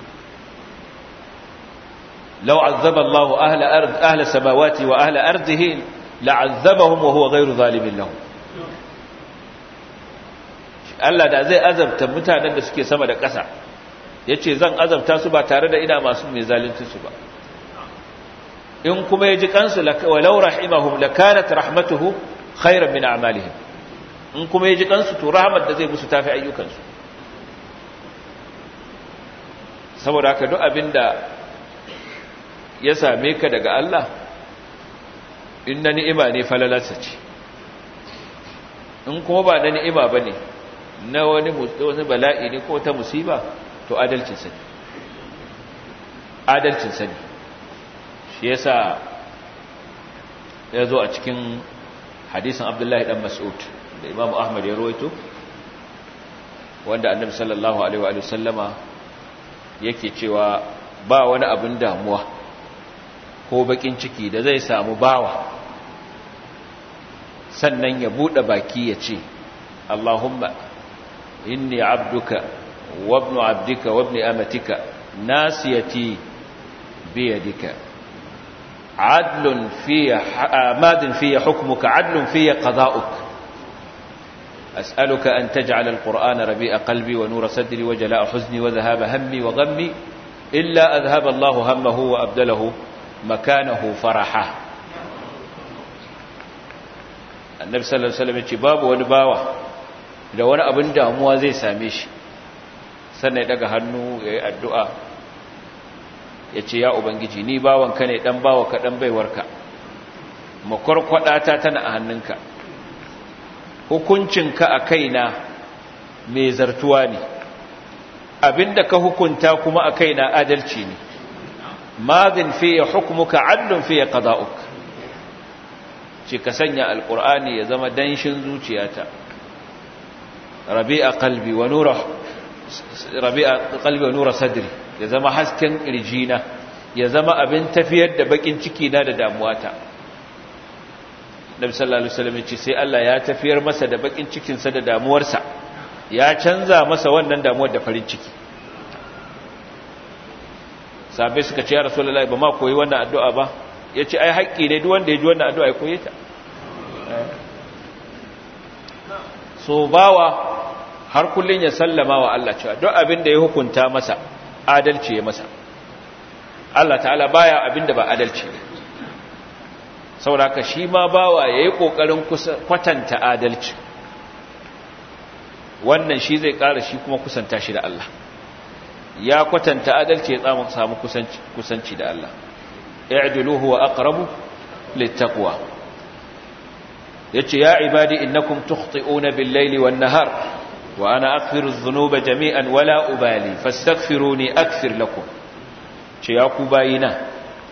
law azzaba Allahu ahla ard ahla samawati wa ahla ardihi la'azzabahum wa huwa ghayru zalimin lahum Allah da zai azabta mutanen da suke sama da ƙasa yace zan azabta su ba tare da ina masu mai zalunci su ba in kuma ya ji kansu walau rahimahum lakanat rahmatuhu khairan min a'malihim in kuma ya ji kansu to rahmat da zai musu tafi ayyukansu saboda haka duk abinda ya same ka daga Allah in na ni'ima ne falalarsa ce in kuma ba na ni'ima ba ne na wani wani bala'i ne ko ta musiba to adalcinsa ne adalcinsa ne shi yasa ya zo a cikin hadisin abdullahi dan mas'ud da imamu ahmad ya rawaito wanda annabi sallallahu alaihi wa sallama yake cewa ba wani abin damuwa ko bakin ciki da zai samu bawa sannan ya bude baki ya ce Allahumma inni abduka wa ibnu abdika wa ibni amatika nasiyati biyadika adlun fiya madin fiya hukmuka adlun fiya qada'uk أسألك أن تجعل القرآن ربيع قلبي ونور صدري وجلاء حزني وذهاب همي وغمي إلا أذهب الله همه وأبدله مكانه فرحا النبي صلى الله عليه وسلم باب ونباوة da wani abin damuwa zai same shi sannan ya daga hannu ya yi addu'a ya ce ya ubangiji ni bawanka ne ɗan bawa ka ɗan baiwarka makwarkwaɗata tana a hannunka hukuncinka a kaina mai zartuwa ne abinda ka hukunta kuma a kaina adalci ne madin fiye hukumuka adlun fiye qada'uk ce ka sanya alkur'ani ya zama danshin zuciyata rabi'a qalbi wa nura rabi'a qalbi wa nura sadri ya zama hasken kirjina ya zama abin tafiyar da bakin ciki na da damuwata Nabi sallallahu alaihi wasallam ce sai Allah ya tafiyar masa da bakin cikin sa da damuwarsa ya canza masa wannan damuwar da farin ciki sabai suka ce ya rasulullahi ba ma koyi wannan addu'a ba yace ai haƙƙi ne duk wanda ya ji wannan addu'a ya koye ta so bawa har kullun ya sallama wa Allah cewa duk abin da ya hukunta masa adalci ya masa Allah ta'ala baya abin da ba adalci ne sauraka shi ma bawa ya yi ƙoƙarin kwatanta adalci wannan shi zai ƙara shi kuma kusanta shi da Allah ya kwatanta adalci ya tsamun samu kusanci da Allah i'diluhu wa aqrabu littaqwa yace ya ibadi innakum tukhti'una bil-laili wan-nahar wa ana aghfiru adh-dhunuba jami'an wala ubali fastaghfiruni aghfir lakum ce ya ku bayina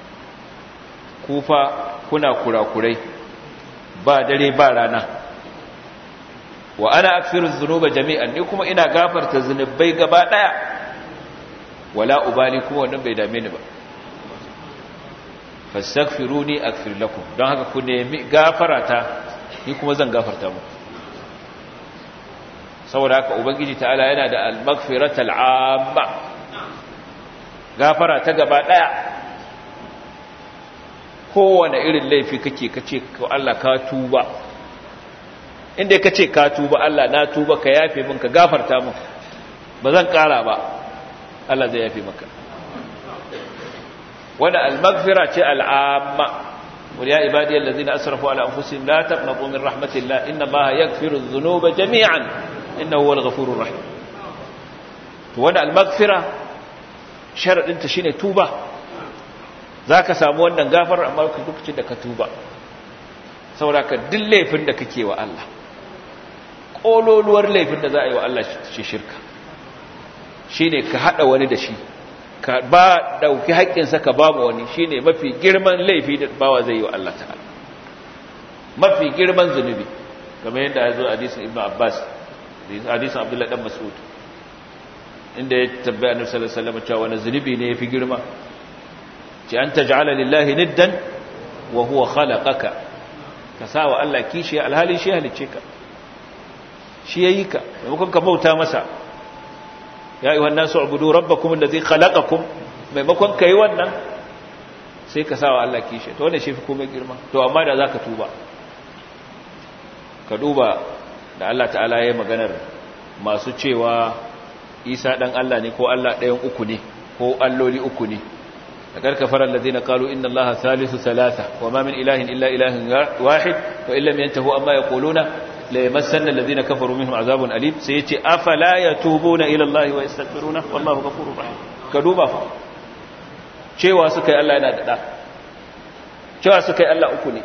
kufa kuna kurakurai ba dare ba rana wa ana akfiru dhunuba jami'an ni kuma ina gafarta zunubai gaba daya wala ubali kuma wannan bai dame ni ba fastaghfiruni aghfir lakum don haka ku nemi gafarata ni kuma zan gafarta muku saboda haka ubangiji ta'ala yana da al-maghfiratul amma gafara ta gaba daya kowane irin laifi kake kace ko Allah ka tuba inda kace ka tuba Allah na tuba ka yafe min ka gafarta min ba zan kara ba Allah zai yafe maka wanda al-maghfira ce al-amma wal ya ibadi allazina asrafu ala anfusihim la taqnatu min rahmatillah inna Allaha yaghfiru adh-dhunuba jami'an innahu huwal ghafurur rahim to wanda al-maghfira sharadin ta shine tuba za ka samu wannan gafar amma lokacin da ka tuba sauraka duk laifin da kake wa Allah ƙololuwar laifin da za a yi wa Allah shi shirka shi ne ka haɗa wani da shi ka ba ɗauki haƙƙinsa ka ba wani shi ne mafi girman laifi da bawa zai yi wa Allah ta'ala mafi girman zunubi kamar yadda ya zo hadisin ibn abbas hadisin abdullahi dan mas'ud inda ya tabbaya annabi sallallahu alaihi wasallam cewa wani zunubi ne yafi girma ce an taj'ala lillahi niddan wa huwa khalaqaka ka sawa Allah kishi alhali shi halicce ka shi yayi ka maimakon ka bauta masa ya ayyuhan nasu ubudu rabbakum allazi khalaqakum maimakon kai wannan sai ka sawa Allah kishi to wannan shi fi komai girma to amma da zaka tuba ka duba da Allah ta'ala yayi maganar masu cewa Isa dan Allah ne ko Allah ɗayan uku ne ko alloli uku ne لقد كفر الذين قالوا إن الله ثالث ثلاثة وما من إله إلا إله واحد وإن لم ينتهوا أما يقولون ليمسن الذين كفروا منهم عذاب أليم سيتي أفلا يتوبون إلى الله ويستغفرونه والله غفور رحيم كدوبا فا cewa suka yi Allah yana da ɗa cewa suka yi Allah uku ne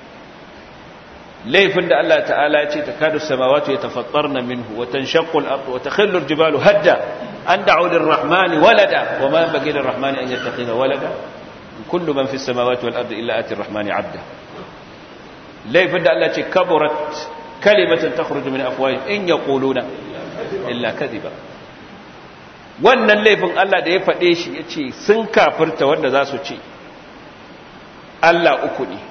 laifin da Allah ta'ala ya ce ta kadu samawatu ya tafattar na minhu wa tanshaqqu al-ardu wa takhillu al-jibalu hadda an da'u lir-rahmani walada wa ma yanbaghi lir-rahmani an yattakhidha walada kullu man fi as-samawati wal-ardi illa ati ar-rahmani 'abda laifin da Allah ce kaburat kalimatan takhruju min afwahihim in yaquluna illa kadhiba wannan laifin Allah da ya faɗe shi ya ce sun kafirta wanda za su ce Allah uku ne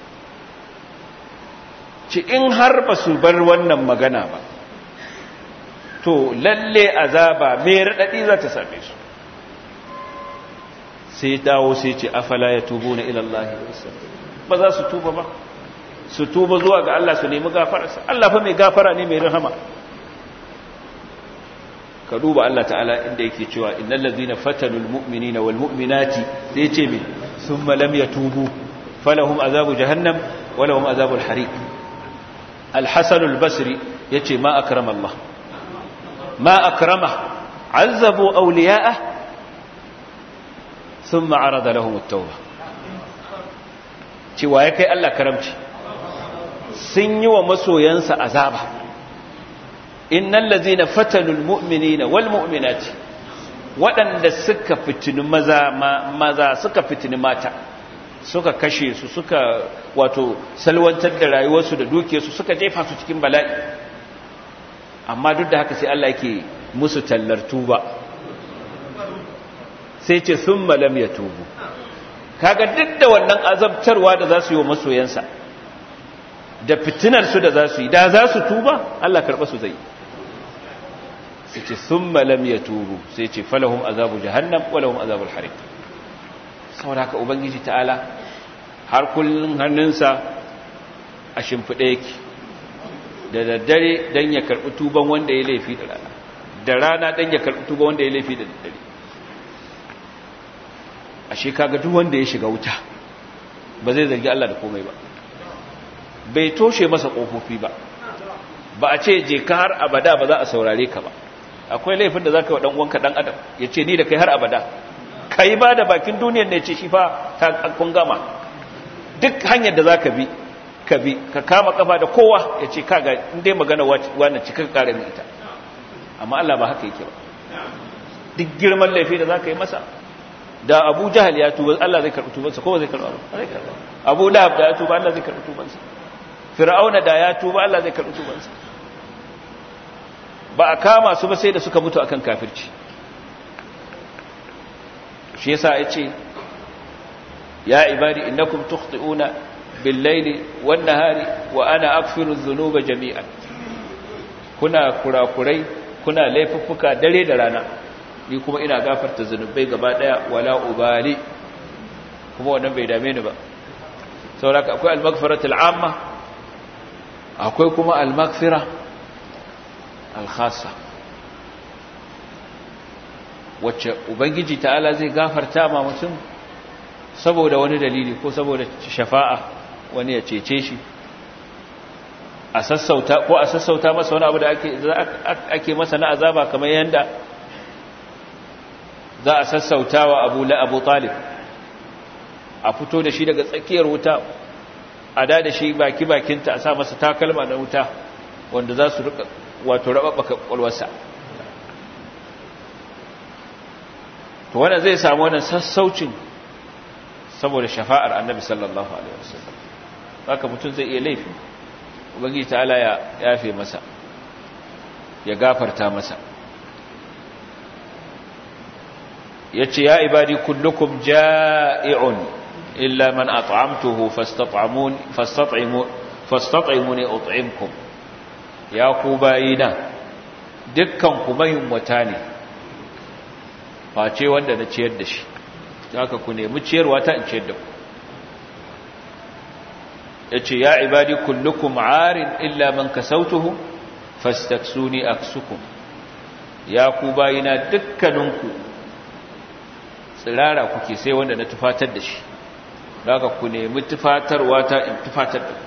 ci in har ba su bar wannan magana ba to lalle azaba mai raɗaɗi za ta same su sai dawo sai ce afala ya tubo na ilallahi ba za su tuba ba su tuba zuwa ga Allah su nemi gafararsa Allah fa mai gafara ne mai rahama ka duba Allah ta'ala inda yake cewa innal ladhina fatanul mu'minina wal mu'minati sai yace me thumma lam yatubu falahum azabu jahannam wa lahum azabul hariq al-hasan al-basri yace ma akrama Allah ma akrama azzabu awliya'ah thumma arada lahum at-tauba cewa ya kai Allah karamci sun yi wa masoyansa azaba innal ladzina fatanul mu'minina wal mu'minati waɗanda suka fitini maza maza suka fitini mata suka kashe su suka wato salwantar da rayuwarsu da dukiyarsu suka jefa su cikin bala'i amma duk da haka sai Allah yake musu tallar tuba sai ce thumma lam yatubu kaga duk da wannan azabtarwa da za su yi wa masoyansa da fitinar su da za su yi da za su tuba Allah karɓa su zai sai ce sun malam ya tubu sai ce falahun azabu jahannam walahun azabul harik saboda haka ubangiji ta'ala har kullum hannunsa a shimfiɗe yake da daddare don ya karɓi tuban wanda ya laifi da rana da rana don ya karɓi tuban wanda ya laifi da daddare a shekaga duk wanda ya shiga wuta ba zai zargi Allah da komai ba bai toshe masa ƙofofi ba ba a ce je ka har abada ba za a saurare ka ba akwai laifin da za ka yi wa ɗan'uwanka ɗan adam ya ce ni da kai har abada ka yi ba da bakin duniyar ne ce shi fa ta kun gama duk hanyar da za ka bi ka bi ka kama kafa da kowa ya ce kaga inda magana wannan cikin ƙara mai ita amma Allah ba haka yake ba duk girman laifi da za ka yi masa da abu jahal ya tuba Allah zai karɓi tubansa ko zai karɓi abu lahab da ya tuba Allah zai karɓi tubansa fir'auna da ya tuba Allah zai karɓi tubansa ba a kama su ba sai da suka mutu akan kafirci shi yasa yace ya ibadi innakum tukhti'una bil-laili wan-nahari wa ana aghfiru adh-dhunuba jami'an kuna kurakurai kuna laifuffuka dare da rana ni kuma ina gafarta zunubai gaba daya wala ubali kuma wannan bai dame ni ba saboda akwai al-maghfiratul 'amma akwai kuma al-maghfira al-khassa wacce ubangiji ta'ala zai gafarta ma mutum saboda wani dalili ko saboda shafa'a wani ya cece shi a sassauta ko a sassauta masa wani abu da ake ake masa na azaba kamar yanda za a sassauta wa abu la abu talib a fito da shi daga tsakiyar wuta a da da shi baki bakinta a sa masa takalma na wuta wanda za su rika wato rababbaka kwalwarsa to wannan zai samu wannan sassaucin saboda shafa'ar annabi sallallahu alaihi wasallam haka mutum zai iya laifi ubangiji ta'ala ya yafe masa ya gafarta masa yace ya ibadi kullukum ja'i'un illa man at'amtuhu fastat'amun fastat'imu fastat'imuni ut'imkum ya ku bayina dukkan ku wata ne face wanda na ciyar da shi haka ku nemi ciyarwa ta in ciyar da ku yace ya ibadi kullukum arin illa man kasautuhu fastaksuni aksukum ya ku bayina dukkaninku tsirara kuke sai wanda na tufatar da shi haka ku nemi tufatarwa ta in tufatar da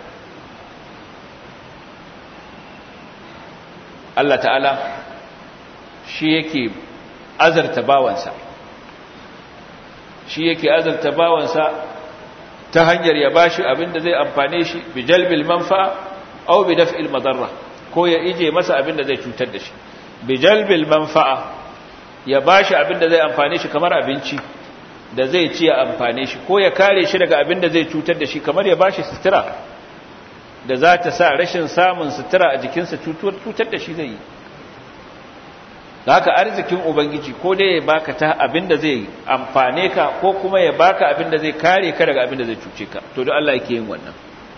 Allah ta'ala shi yake azarta bawansa shi yake azalta bawansa ta hanyar ya bashi abin da zai amfane shi bi jalbil manfa'a aw bi daf'il madarra ko ya ije masa abin da zai cutar da shi bi jalbil manfa'a ya bashi abin da zai amfane shi kamar abinci da zai ci ya amfane shi ko ya kare shi daga abin da zai cutar da shi kamar ya bashi sutura da za ta sa rashin samun sutura a jikinsa cutar da shi zai yi da haka arzikin ubangiji ko dai ya baka ta abin da zai amfane ka ko kuma ya baka abin da zai kare ka daga abin da zai cuce ka to don Allah yake yin wannan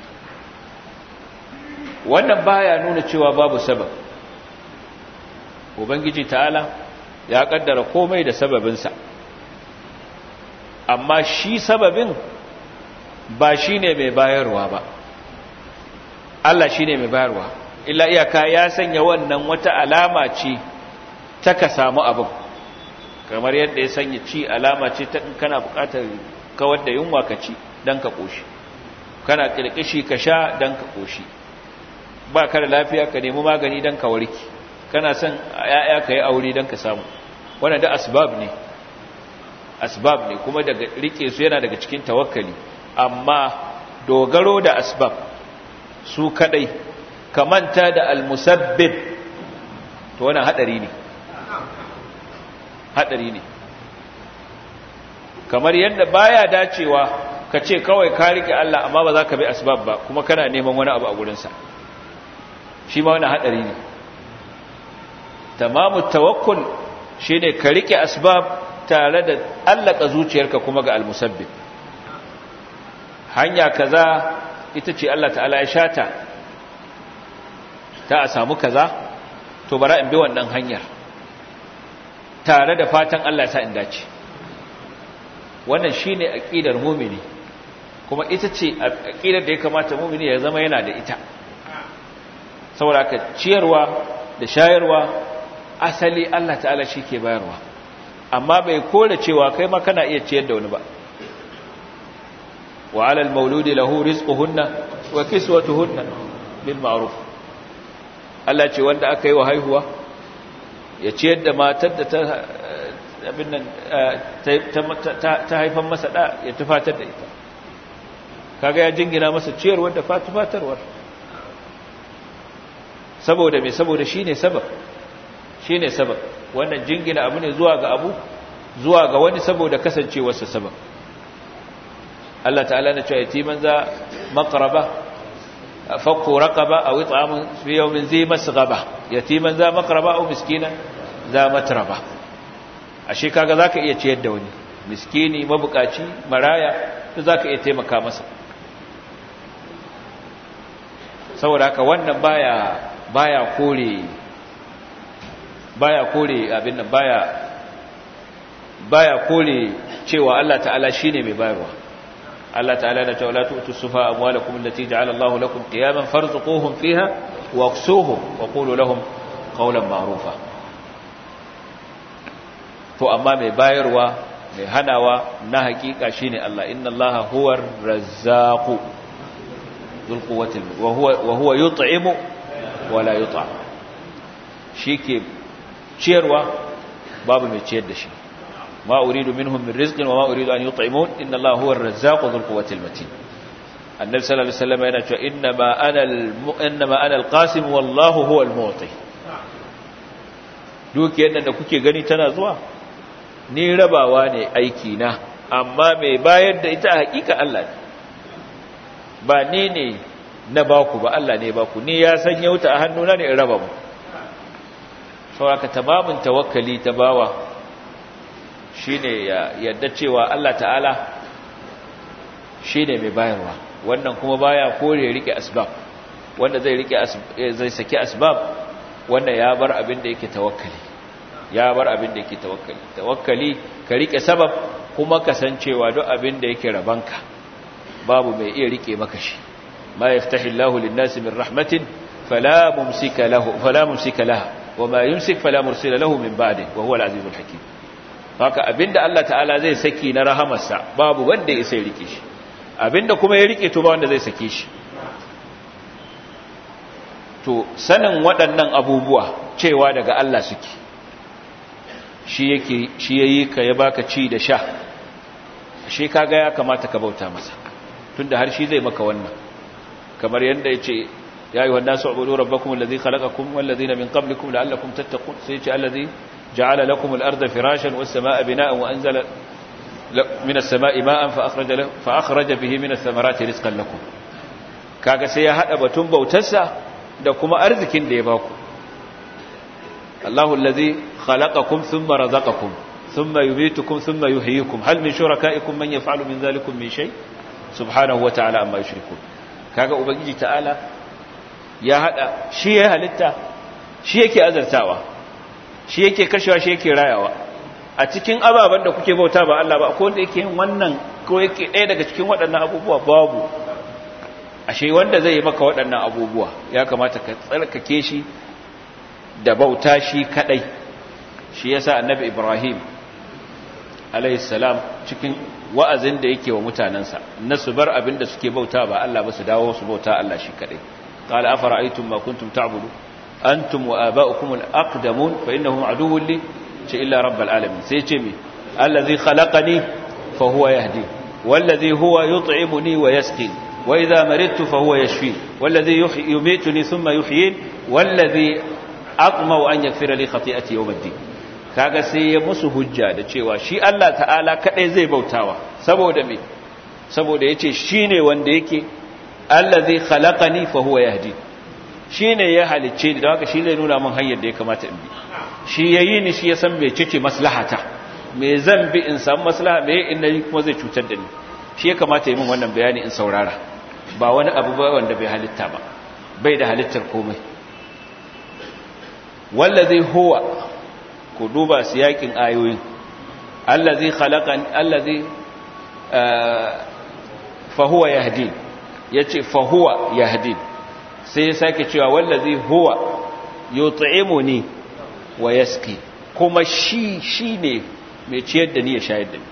wannan baya nuna cewa babu sabab ubangiji ta'ala ya kaddara komai da sababinsa amma shi sababin ba shine mai bayarwa ba Allah shine mai bayarwa illa iyaka ya sanya wannan wata alama ce ta ka samu abin kamar yadda ya sanya ci alama ce ta kana bukatar kawar da yunwa ka ci don ka ƙoshi kana ƙirƙishi ka sha don ka ƙoshi ba ka da lafiya ka nemi magani don ka warki kana son ya'ya ka yi aure don ka samu wannan da asbab ne asbab ne kuma daga rike su yana daga cikin tawakkali amma dogaro da asbab su kadai ka manta da almusabbib to wannan hadari ne hadari ne kamar yadda baya dacewa ka ce kawai ka rike Allah amma ba za ka bi asbab ba kuma kana neman wani abu a gurinsa shi ma wani hadari ne tamamu tawakkul shine ka rike asbab tare da allaka zuciyarka kuma ga almusabbib hanya kaza ita ce Allah ta'ala ya shata ta a samu kaza to bara in bi wannan hanyar tare da fatan Allah sa in dace wannan shine aqidar mu'mini kuma ita ce aqidar da ya kamata mu'mini ya zama yana da ita saboda ka ciyarwa da shayarwa asali Allah ta'ala shi ke bayarwa amma bai kore cewa kai ma kana iya ciyar da wani ba wa 'alal mauludi lahu rizquhunna wa kiswatuhunna bil ma'ruf Allah ce wanda aka yi wa haihuwa ya ciyar da matar da ta abin nan ta haifan masa da ya tufatar da ita kaga ya jingina masa ciyarwar da fatufatarwar saboda me saboda shine sabab shine sabab wannan jingina abu ne zuwa ga abu zuwa ga wani saboda kasancewarsa sabab Allah ta'ala na cewa yatiman za maqraba fakku raqaba aw it'amun fi yawmin zi masghaba yatiman za maqraba aw miskinan za matraba ashe kaga zaka iya ciyar da wani miskini mabukaci maraya to zaka iya taimaka masa saboda haka wannan baya baya kore baya kore abin nan baya baya kore cewa Allah ta'ala shine mai bayarwa Allah ta'ala da ta'ala tu'tu sufa amwalakum allati ja'ala Allahu lakum qiyaman farzuquhum fiha waqsuhum wa qulu lahum qawlan ma'rufa to amma mai bayarwa mai hanawa na hakika shine Allah inna Allaha huwar razzaqu dhul quwwati wa huwa wa huwa yut'imu wa la yut'am shike ciyarwa babu mai ciyar da shi ma uridu minhum min rizqin wa ma uridu an yut'imun inna Allaha huwar razzaqu dhul quwwati matin annabi sallallahu alaihi wasallam yana cewa inna ma ana inna ma ana al-qasim wallahu huwal mu'ti dukiyar nan da kuke gani tana zuwa ni rabawa ne aiki na amma mai bayar da ita hakika Allah ne ba ni ne na baku ba Allah ne baku ni ya san yauta a hannuna ne in raba mu saboda tamamin tawakkali ta bawa shine ya yadda cewa Allah ta'ala shine mai bayarwa wannan kuma baya kore rike asbab wanda zai rike zai saki asbab wanda ya bar abin da yake tawakkali ya bar abin da yake tawakkali tawakkali ka rike sabab kuma kasancewa duk abin da yake rabanka babu mai iya rike maka shi ma yaftahi Allahu lin-nasi min rahmatin fala mumsika lahu fala mumsika laha wama yumsik fala mursila lahu min ba'di wa huwa al-azizul hakim haka abinda Allah ta'ala zai saki na rahamarsa babu wanda ya sai rike shi abinda kuma ya rike to ba wanda zai sake shi to sanin waɗannan abubuwa cewa daga Allah suke shi yake shi yayi ka ya baka ci da sha shi kaga ya kamata ka bauta masa tunda har shi zai maka wannan kamar yadda yace ya ayyuhan nasu ubudu rabbakum alladhi khalaqakum wal ladina min qablikum la'allakum tattaqun sai yace alladhi ja'ala lakum al-ardha firashan was samaa'a binaa'an wa anzala min as-samaa'i ma'an fa akhraja fa akhraja bihi min ath-thamarati rizqan lakum kaga sai ya hada batun bautarsa da kuma arzikin da ya baku Allahu alladhi khalaqakum thumma razaqakum thumma yumitukum thumma yuhyikum hal min shurakaikum man yaf'alu min dhalikum min shay subhanahu wa ta'ala amma yushrikun kaga ubangiji ta'ala ya hada shi ya halitta shi yake azartawa shi yake kashewa shi yake rayawa a cikin ababen da kuke bauta ba Allah ba akwai wanda yake yin wannan ko yake ɗaya daga cikin waɗannan abubuwa babu ashe wanda zai yi maka waɗannan abubuwa ya kamata ka tsarkake shi da bauta shi kadai shi yasa annabi Ibrahim alayhi salam cikin wa'azin da yake wa mutanansa na su bar abin da suke bauta ba Allah ba su dawo su bauta Allah shi kadai qala afara'aytum ma kuntum ta'budu antum wa aba'ukum al-aqdamun fa innahum aduwwun li ce illa rabbal alamin sai ce mi allazi khalaqani fa huwa yahdi wallazi huwa yut'imuni wa yasqin wa idha maridtu fa huwa yashfi wallazi yumituni thumma yuhyin wallazi aqma'u an yaghfira li khati'ati yawm ad-din kaga sai ya musu hujja da cewa shi Allah ta'ala kadai zai bautawa saboda me saboda yace shine wanda yake allazi khalaqani fa huwa yahdi shine ya halicce ni don haka shi zai nuna min hanyar da ya kamata in bi shi yayi ni shi ya san me cece maslahata me zan bi in samu maslaha me in nayi kuma zai cutar da ni shi ya kamata yi min wannan bayani in saurara ba wani abu ba wanda bai halitta ba bai da halittar komai wallazi huwa ku duba siyakin ayoyin allazi khalaqan allazi fa huwa yahdin yace fa huwa yahdin sai ya sake cewa wallazi huwa yut'imuni wa yaski kuma shi shine mai ciyar da ni ya shayar da ni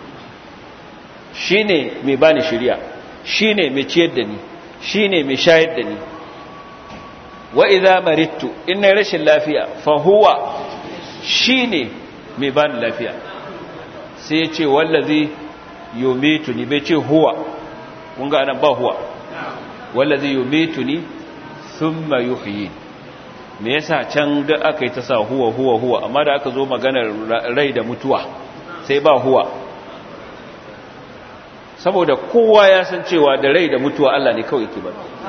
shine mai bani shiriya shine mai ciyar da ni shine mai shayar da ni wa idza maridtu inna rashin lafiya fa huwa shine mai bani lafiya sai ya ce wallazi yumituni bai ce huwa kun ga anan ba huwa wallazi yumituni thumma yuhyin me yasa can da aka yi ta sa huwa huwa huwa amma da aka zo maganar rai da mutuwa sai ba huwa saboda kowa ya san cewa da rai da mutuwa Allah ne kawai ke ba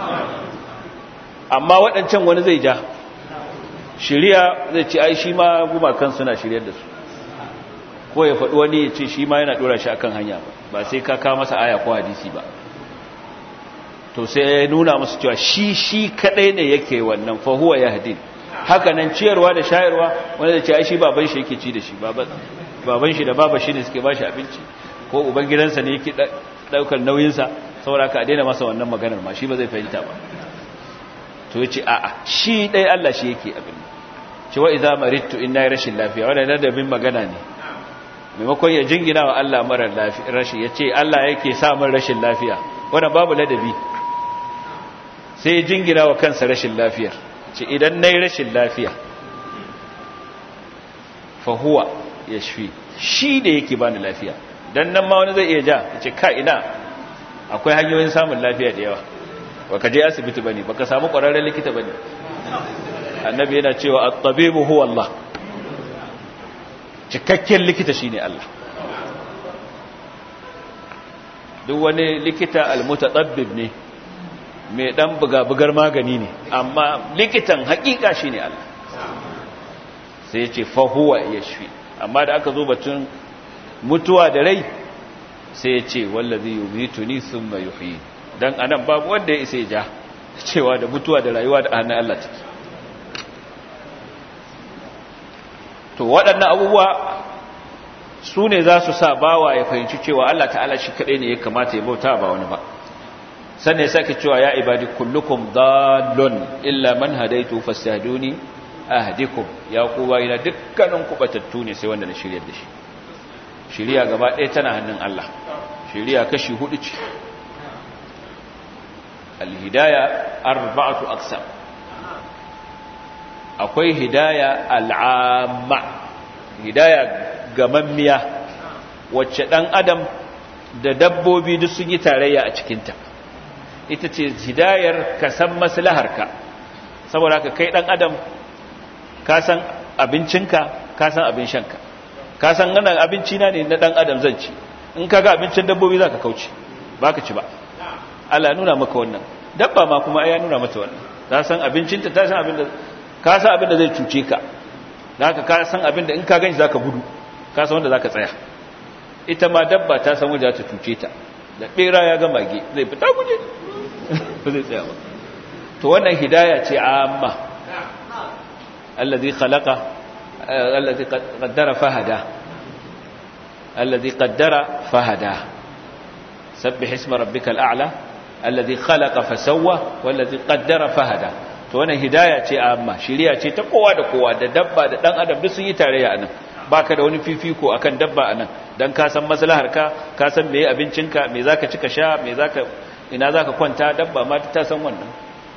amma waɗancan wani zai ja shiriya zai ce ai shi ma gumakan suna shiryar da su ko ya faɗi wani ya ce shi ma yana ɗora shi akan hanya ba sai ka kawo masa aya ko hadisi ba to sai ya nuna musu cewa shi shi kadai ne yake wannan fa huwa yahdin haka nan ciyarwa da shayarwa wanda da ce ai shi baban shi yake ci da shi baban shi da baba shi ne suke bashi abinci ko uban gidansa ne yake daukar nauyin sa saboda ka daina masa wannan maganar ma shi ba zai fahimta ba to yace a'a shi dai Allah shi yake abin ce wa idza maridtu inna rashin lafiya wannan da bin magana ne maimakon ya jingina wa Allah mara lafiya rashi yace Allah yake sa min rashin lafiya wannan babu ladabi sai jingina wa kansa rashin lafiyar ce idan na yi rashin lafiya fahuwa ya shi shi da yake bani lafiya don nan ma wani zai iya ja ya ce ka ina akwai hanyoyin samun lafiya da yawa baka je asibiti bane baka samu ƙwararren likita bane annabi yana cewa at-tabibu huwa Allah cikakken likita shine Allah duk wani likita al-mutatabbib ne mai dan buga-bugar magani ne amma likitan hakika shi ne Allah sai ya ce fahuwa ya shi amma da aka zo batun mutuwa da rai sai ya ce wallazi yumitu ni thumma yuhyi dan anan babu wanda ya isa ya ja cewa da mutuwa da rayuwa da hannun Allah take to waɗannan abubuwa su ne za su sa bawa ya fahimci cewa Allah ta'ala shi kaɗai ne ya kamata ya bauta ba wani ba sannan ya sake cewa ya ibadi kullukum dallun illa man hadaitu fastahduni ahdikum ya ku bayina dukkanin ku batattu ne sai wanda na shiryar da shi shiriya gaba ɗaya tana hannun Allah shiriya kashi hudu ce alhidaya arba'atu aqsam akwai hidaya al'amma hidaya gamammiya wacce dan adam da dabbobi duk sun yi tarayya a cikinta ita ce hidayar ka san maslaharka saboda ka kai dan adam ka san abincinka ka san abin shanka ka san wannan abinci na ne na dan adam zan ci in kaga abincin dabbobi zaka kauce baka ci ba Allah ya nuna maka wannan dabba ma kuma ya nuna mata wannan ta san abincinta ta san abin da ka san abin da zai cuce ka zaka ka san abin da in ka ganshi zaka gudu ka san wanda zaka tsaya ita ma dabba ta san wanda za ta cuce ta da bera ya ga mage zai fita guje ba zai tsaya ba to wannan hidaya ce amma alladhi khalaqa alladhi qaddara fahada alladhi qaddara fahada sabbih isma rabbikal a'la alladhi khalaqa fasawwa wallazi qaddara fahada to wannan hidaya ce amma shiriya ce ta kowa da kowa da dabba da dan adam duk sun yi tarayya anan baka da wani fifiko akan dabba anan dan ka san maslahar ka ka san meye abincinka me zaka ci ka sha me zaka ina zaka kwanta dabba ma ta san wannan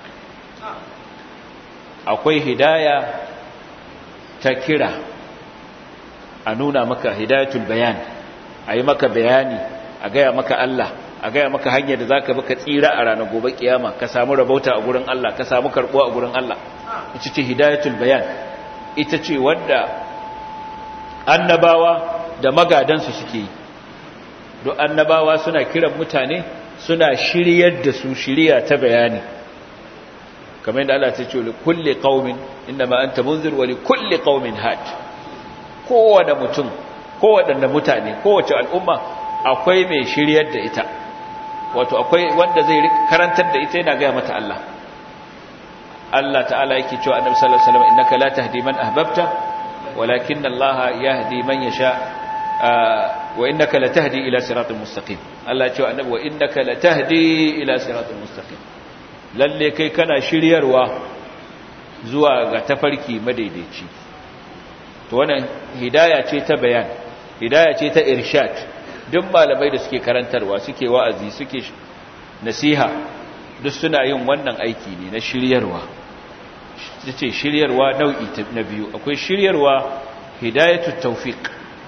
akwai hidaya ta kira a nuna maka hidayatul bayan ayi maka bayani a gaya maka Allah a gaya maka hanyar da za ka baka tsira a ranar gobe kiyama ka samu rabauta a gurin Allah ka samu karɓuwa a gurin Allah ita ce hidayatul bayan ita ce wadda annabawa da magadansu suke yi don annabawa suna kiran mutane suna shiryar da su shirya ta bayani kamar yadda Allah ta ce li kulli qaumin innama anta munzir wa li kulli qaumin had kowane mutum kowaɗanne mutane kowace al'umma akwai mai shiryar da ita wato akwai wanda zai karantar da ita yana gaya mata Allah Allah ta'ala yake cewa annabi sallallahu alaihi wasallam innaka la tahdi man ahbabta walakin Allah yahdi man yasha wa innaka la tahdi ila siratal mustaqim Allah ya ce annabi wa innaka la tahdi ila siratal mustaqim lalle kai kana shiryarwa zuwa ga tafarki madaidaici to wannan hidaya ce ta bayan hidaya ce ta irshad duk malamai da suke karantarwa suke wa'azi suke nasiha duk suna yin wannan aiki ne na shiryarwa ce shiryarwa nau'i na biyu akwai shiryarwa hidayatu tawfiq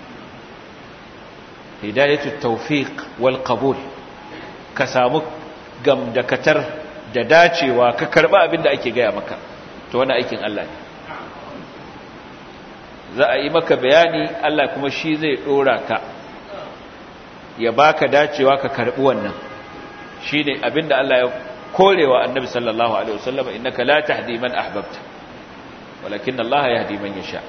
hidayatu tawfiq wal qabul ka samu gamdakatar da dacewa ka karba abin da ake gaya maka to wannan aikin Allah ne za a yi maka bayani Allah kuma shi zai dora ka ya baka dacewa ka karbi wannan shine abinda Allah ya korewa annabi sallallahu alaihi wasallam innaka la tahdi man ahbabta walakin Allah yahdi man yasha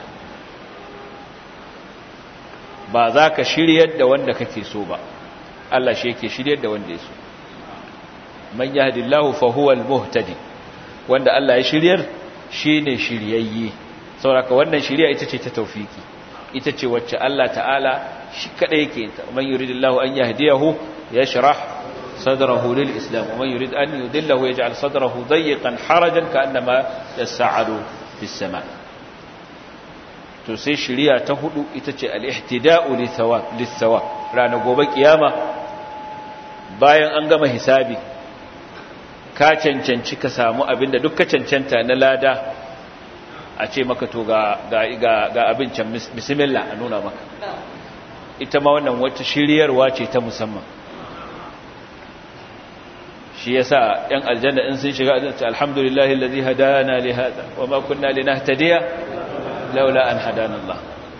ba za ka shiryar da wanda kake so ba Allah shi yake shiryar da wanda ya so man yahdillahu fa huwa al-muhtadi wanda Allah ya shiryar shine shiryayye saboda wannan shiriya ita ce ta tawfiki ita ce wacce Allah ta'ala shi kada yake ta man yuridillahu an yahdiyahu yashrah sadrahu lil islam wa man yurid an yudillahu yaj'al sadrahu dayyqan harajan ka'annama yas'adu fis sama to sai shiriya ta hudu ita ce al-ihtida'u li thawab lis thawab rana gobe kiyama bayan an gama hisabi ka cancanci ka samu abinda duk ka cancanta na lada a ce maka to ga ga ga abincin bismillah a nuna maka ita ma wannan wata shiryarwa ce ta musamman shi yasa yan aljanna in sun shiga aljanna alhamdulillahi allazi hadana li hada wama kunna linahtadiya laula an hadana Allah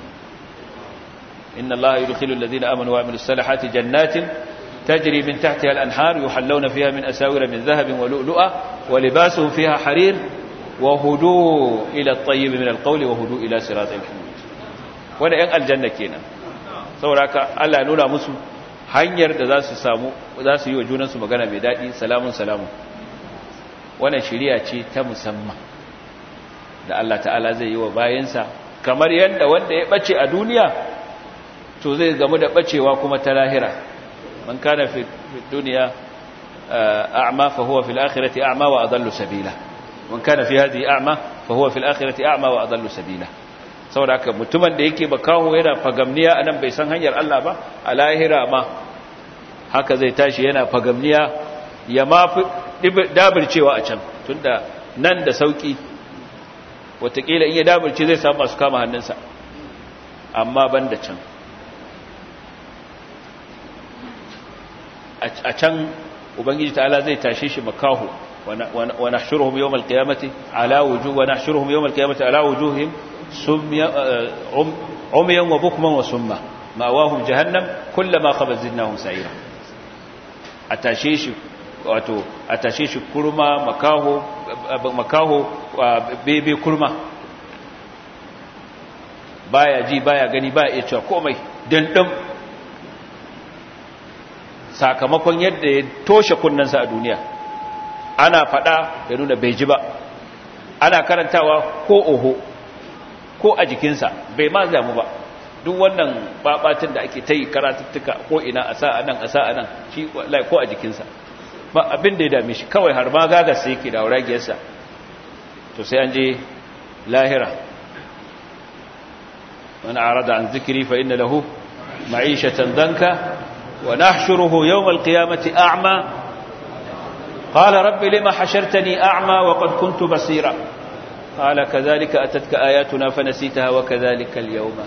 inna Allah yudkhilu alladhina amanu wa amilus salihati jannatin tajri min tahtiha al-anhar yuhallawna fiha min asawira min dhahabin wa lu'lu'a wa libasuhum fiha harir وهدوء إلى الطيب من القول وهدوء إلى صراط الحميد wanda ‘yan aljanna kenan saboda haka Allah nuna musu hanyar da za su samu za su yi wa junansu magana mai daɗi salamun salamun wannan shiriya ce ta musamman da Allah ta'ala zai yi wa bayansa kamar yadda wanda ya ɓace a duniya to zai gamu da ɓacewa kuma ta lahira man kana fi duniya a'ma fa huwa fil akhirati a'ma wa adallu sabila man kana fi hadhihi a'ma fa huwa fil akhirati a'ma wa adallu sabila saboda haka mutumin da yake bakaho yana fagamniya anan bai san hanyar Allah ba a lahira ma haka zai tashi yana fagamniya ya ma fi dabircewa a can tunda nan da sauki watakila in ya dabirce zai samu masu kama hannunsa amma ban da can a can ubangiji ta'ala zai tashe shi makahu wa nahshuruhum yawm al-qiyamati ala wujuh wa nahshuruhum yawm al-qiyamati ala wujuhihim sumya umyan wa bukman wa summa ma'awahum jahannam kullama khabat zidnahum sa'ira a tashe shi wato a tashe shi kurma makaho makaho bebe kurma baya ji baya gani baya iya cewa komai dandan sakamakon yadda ya toshe kunnensa a duniya ana fada ya nuna bai ji ba ana karantawa ko oho ko a jikinsa bai ma zamu ba duk wannan babatin da ake ta yi karatuttuka ko ina a sa'a nan a sa'a nan shi ko a jikinsa ba abin da ya dame shi kawai har ma gagas sai yake da wuragiyarsa to sai an je lahira man arada an zikiri fa inna lahu ma'ishatan danka wa nahshuruhu yawm al-qiyamati a'ma qala rabbi lima hashartani a'ma wa qad kuntu basira qala kadhalika atatka ayatuna fanasitaha wa kadhalika al-yawma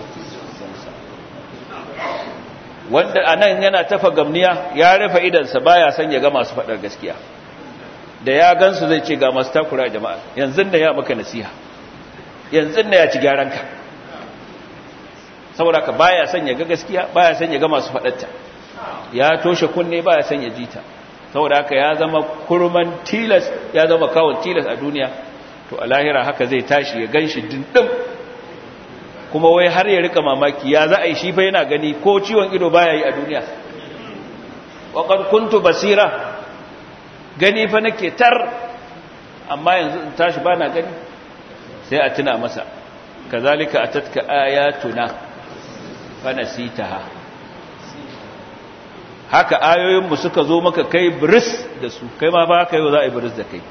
wanda anan yana tafa gamniya ya rufe idansa baya son ya ga masu faɗar gaskiya da ya gansu zai ce ga masu takura jama'a yanzu da ya maka nasiha yanzu da ya ci gyaranka saboda ka baya son ya ga gaskiya baya son ya ga masu faɗarta ya toshe kunne baya son ya jita saboda haka ya zama kurman tilas ya zama kawon tilas a duniya to a lahira haka zai tashi ya ganshi dindin kuma wai har ya rika mamaki ya za a yi shi fa yana gani ko ciwon ido baya yi a duniya waƙar kuntu basira gani fa nake tar amma yanzu in tashi ba na gani sai a tuna masa kazalika atatka ayatuna fa nasitaha haka ayoyinmu suka zo maka kai bris da su kai ma ba ka yau za a yi bris da kai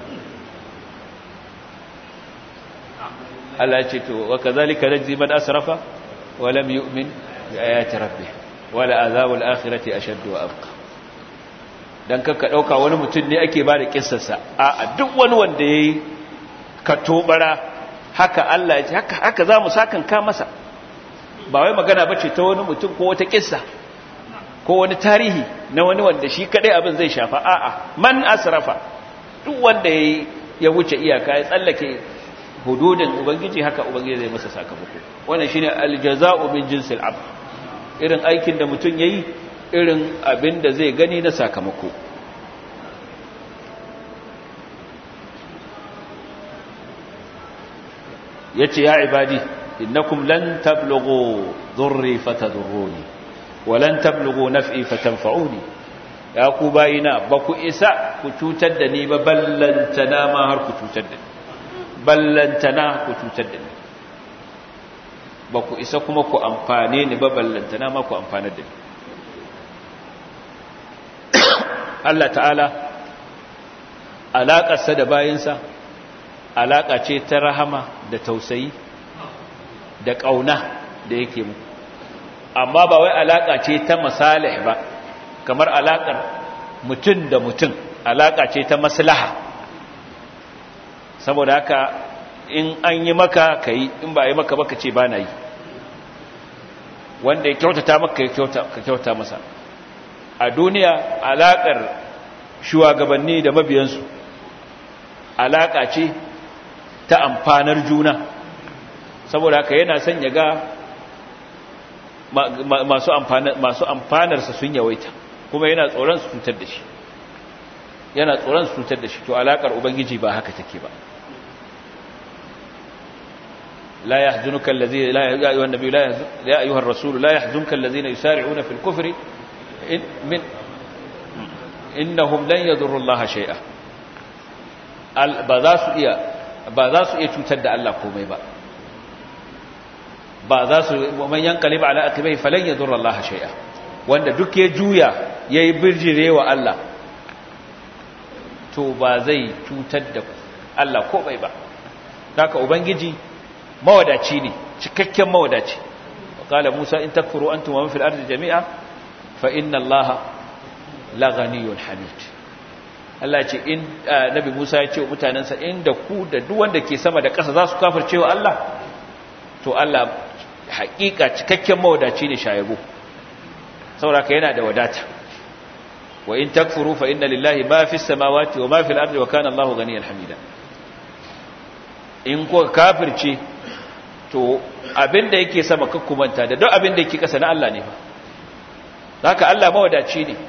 Allah ce to wa kazalika najzi man asrafa wa lam yu'min bi ayati rabbih wala azabul akhirati ashaddu wa abqa dan kanka dauka wani mutum ne ake bada kissarsa a duk wani wanda yayi katobara haka Allah ya ce haka haka zamu sakan ka masa ba wai magana bace ta wani mutum ko wata kissa ko wani tarihi na wani wanda shi kadai abin zai shafa a'a man asrafa duk wanda yayi ya wuce iyaka ya tsallake hududin ubangiji haka ubangiji zai masa sakamako wannan shine aljaza'u min jinsil ab irin aikin da mutum yayi irin abin da zai gani na sakamako yace ya ibadi innakum lan tablughu dhurri fatadurruni wa lan tablughu naf'i fatanfa'uni ya ku bayina ba ku isa ku cutar da ni ba ballantana ma har ku cutar da ni ballantana ku cutar da ni ba ku isa kuma ku amfane ni ba ballantana ma ku amfanar da ni Allah ta'ala alaƙarsa da bayinsa alaƙa ce ta rahama da tausayi da ƙauna da yake mu amma ba wai alaƙa ce ta masalih ba kamar alaƙar mutum da mutum alaƙa ce ta maslaha saboda haka in an yi maka ka yi in ba a yi maka baka ce ba na yi wanda ya kyautata maka ya kyauta masa a duniya alaƙar shugabanni da mabiyansu alaƙa ce ta amfanar juna saboda haka yana son ya ga masu amfanarsa sun yawaita kuma yana tsoron su cutar da shi yana tsoron su cutar da shi to alaƙar ubangiji ba haka take ba لا يحزنك الذين لا يا ايها النبي لا يحزن يا ايها الرسول لا يحزنك الذين يسارعون في الكفر إن من انهم لن يضروا الله شيئا ba za su iya ba za su iya cutar da Allah komai ba ba za su man yanqalib ala aqibai falan yadurra Allah shay'a wanda duk ya juya yayi birjirewa Allah to ba zai cutar da Allah komai ba haka ubangiji mawadaci ne cikakken mawadaci qala musa in takfuru antum wa man fil ardi jami'a fa inna allaha laghaniyun hamid Allah ce in nabi Musa ya ce wa mutanansa inda ku da duk wanda ke sama da ƙasa za su kafircewa Allah to Allah haƙiƙa cikakken mawadaci ne shayabo saboda ka yana da wadata wa in takfuru fa inna lillahi ma fis samawati wa ma fil ardi wa kana Allahu ghaniyan hamida in ko kafirce to abinda yake sama kakkumanta da duk abinda yake kasa na Allah ne fa haka Allah mawadaci ne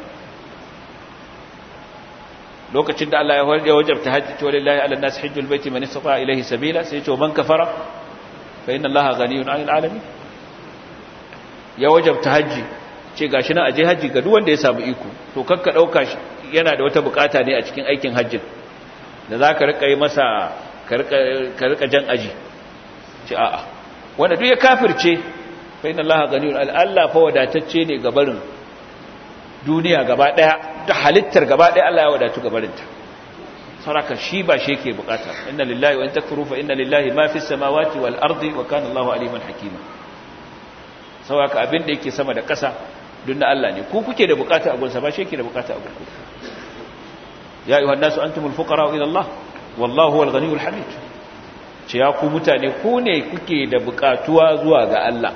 lokacin da Allah ya wajabta hajji to lillahi ala nas hajjul baiti man istata ilayhi sabila sai to man kafara fa inna Allaha ghaniyun 'anil alamin ya wajabta hajji ce gashi nan aje hajji ga duk wanda ya samu iko to kakka dauka shi yana da wata bukata ne a cikin aikin hajjin da zaka rika yi masa ka rika jan aji ce a'a wanda duk ya kafirce fa inna Allaha ghaniyun Allah fa wadatacce ne ga barin duniya gaba daya da halittar gaba daya Allah ya wadatu gabarinta saraka shi ba shi yake bukata inna lillahi wa in takfuru fa inna lillahi ma fis samawati wal ardi wa kana Allahu aliman hakima saboda abin da yake sama da ƙasa duk na Allah ne ku kuke da bukata a gunsa ba shi yake da bukata a gunku ya ayyuhan nasu antumul fuqara ila Allah wallahu huwal ghaniyul hamid ce ya ku mutane ku ne kuke da bukatuwa zuwa ga Allah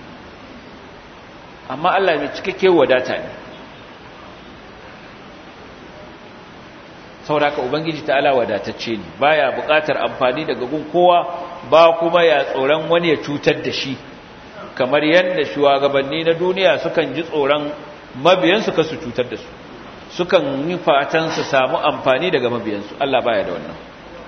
amma Allah mai cikakke wadata ne sauraka ubangiji ta'ala wadatacce ne baya buƙatar amfani daga gun kowa ba kuma ya tsoron wani ya cutar da shi kamar yadda shugabanni na duniya sukan ji tsoron mabiyansu ka su cutar da su sukan yi fatan su samu amfani daga mabiyansu Allah baya da wannan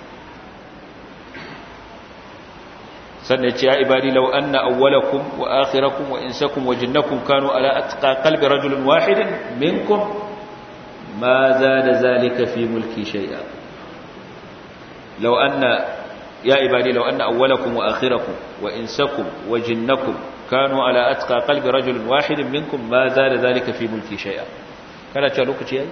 sannan ce ya ibadi law anna awwalakum wa akhirakum wa insakum wa jinnakum kanu ala atqa qalbi rajulin wahidin minkum ما زاد ذلك في ملكي شيئا لو أن يا عبادي لو أن أولكم وآخركم وإنسكم وجنكم كانوا على أتقى قلب رجل واحد منكم ما زاد ذلك في ملكي شيئا كان تشالوك شيئا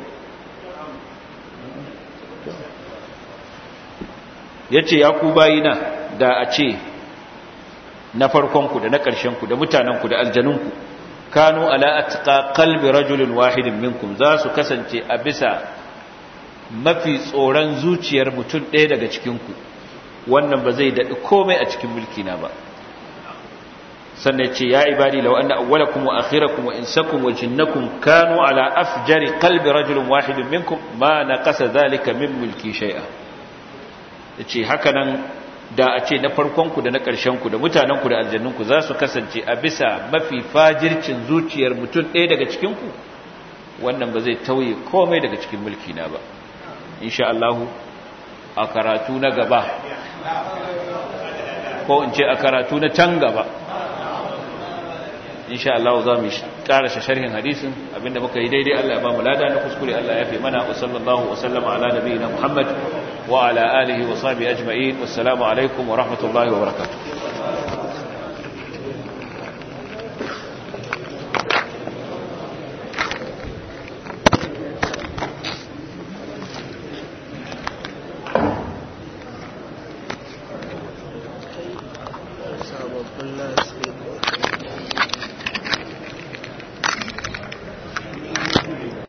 yace ya ku bayina da a ce na farkonku da na ƙarshenku da mutanenku da aljanunku kanu ala atqa qalbi rajulin wahidin minkum za su kasance a bisa mafi tsoron zuciyar mutum ɗaya daga cikinku wannan ba zai daɗi komai a cikin mulki na ba sannan ce ya ibadi law anna awwalakum wa akhirakum wa insakum wa jinnakum kanu ala afjari qalbi rajulin wahidin minkum ma naqasa zalika min mulki shay'a yace haka nan da a ce na farkonku da na ƙarshenku da mutanenku da aljannunku za su kasance a bisa mafi fajircin zuciyar mutum ɗaya daga cikinku wannan ba zai tauye komai daga cikin mulki na ba insha Allah a karatu na gaba ko in ce a karatu na can gaba insha Allah za mu ƙara sharhin hadisin abinda muka yi daidai Allah ya ba mu lada na kuskure Allah ya fi mana wa sallallahu wa sallama ala nabiyina Muhammad wa ala alihi wa sahbihi ajma'in wassalamu alaikum wa rahmatullahi wa barakatuh sababbin nasu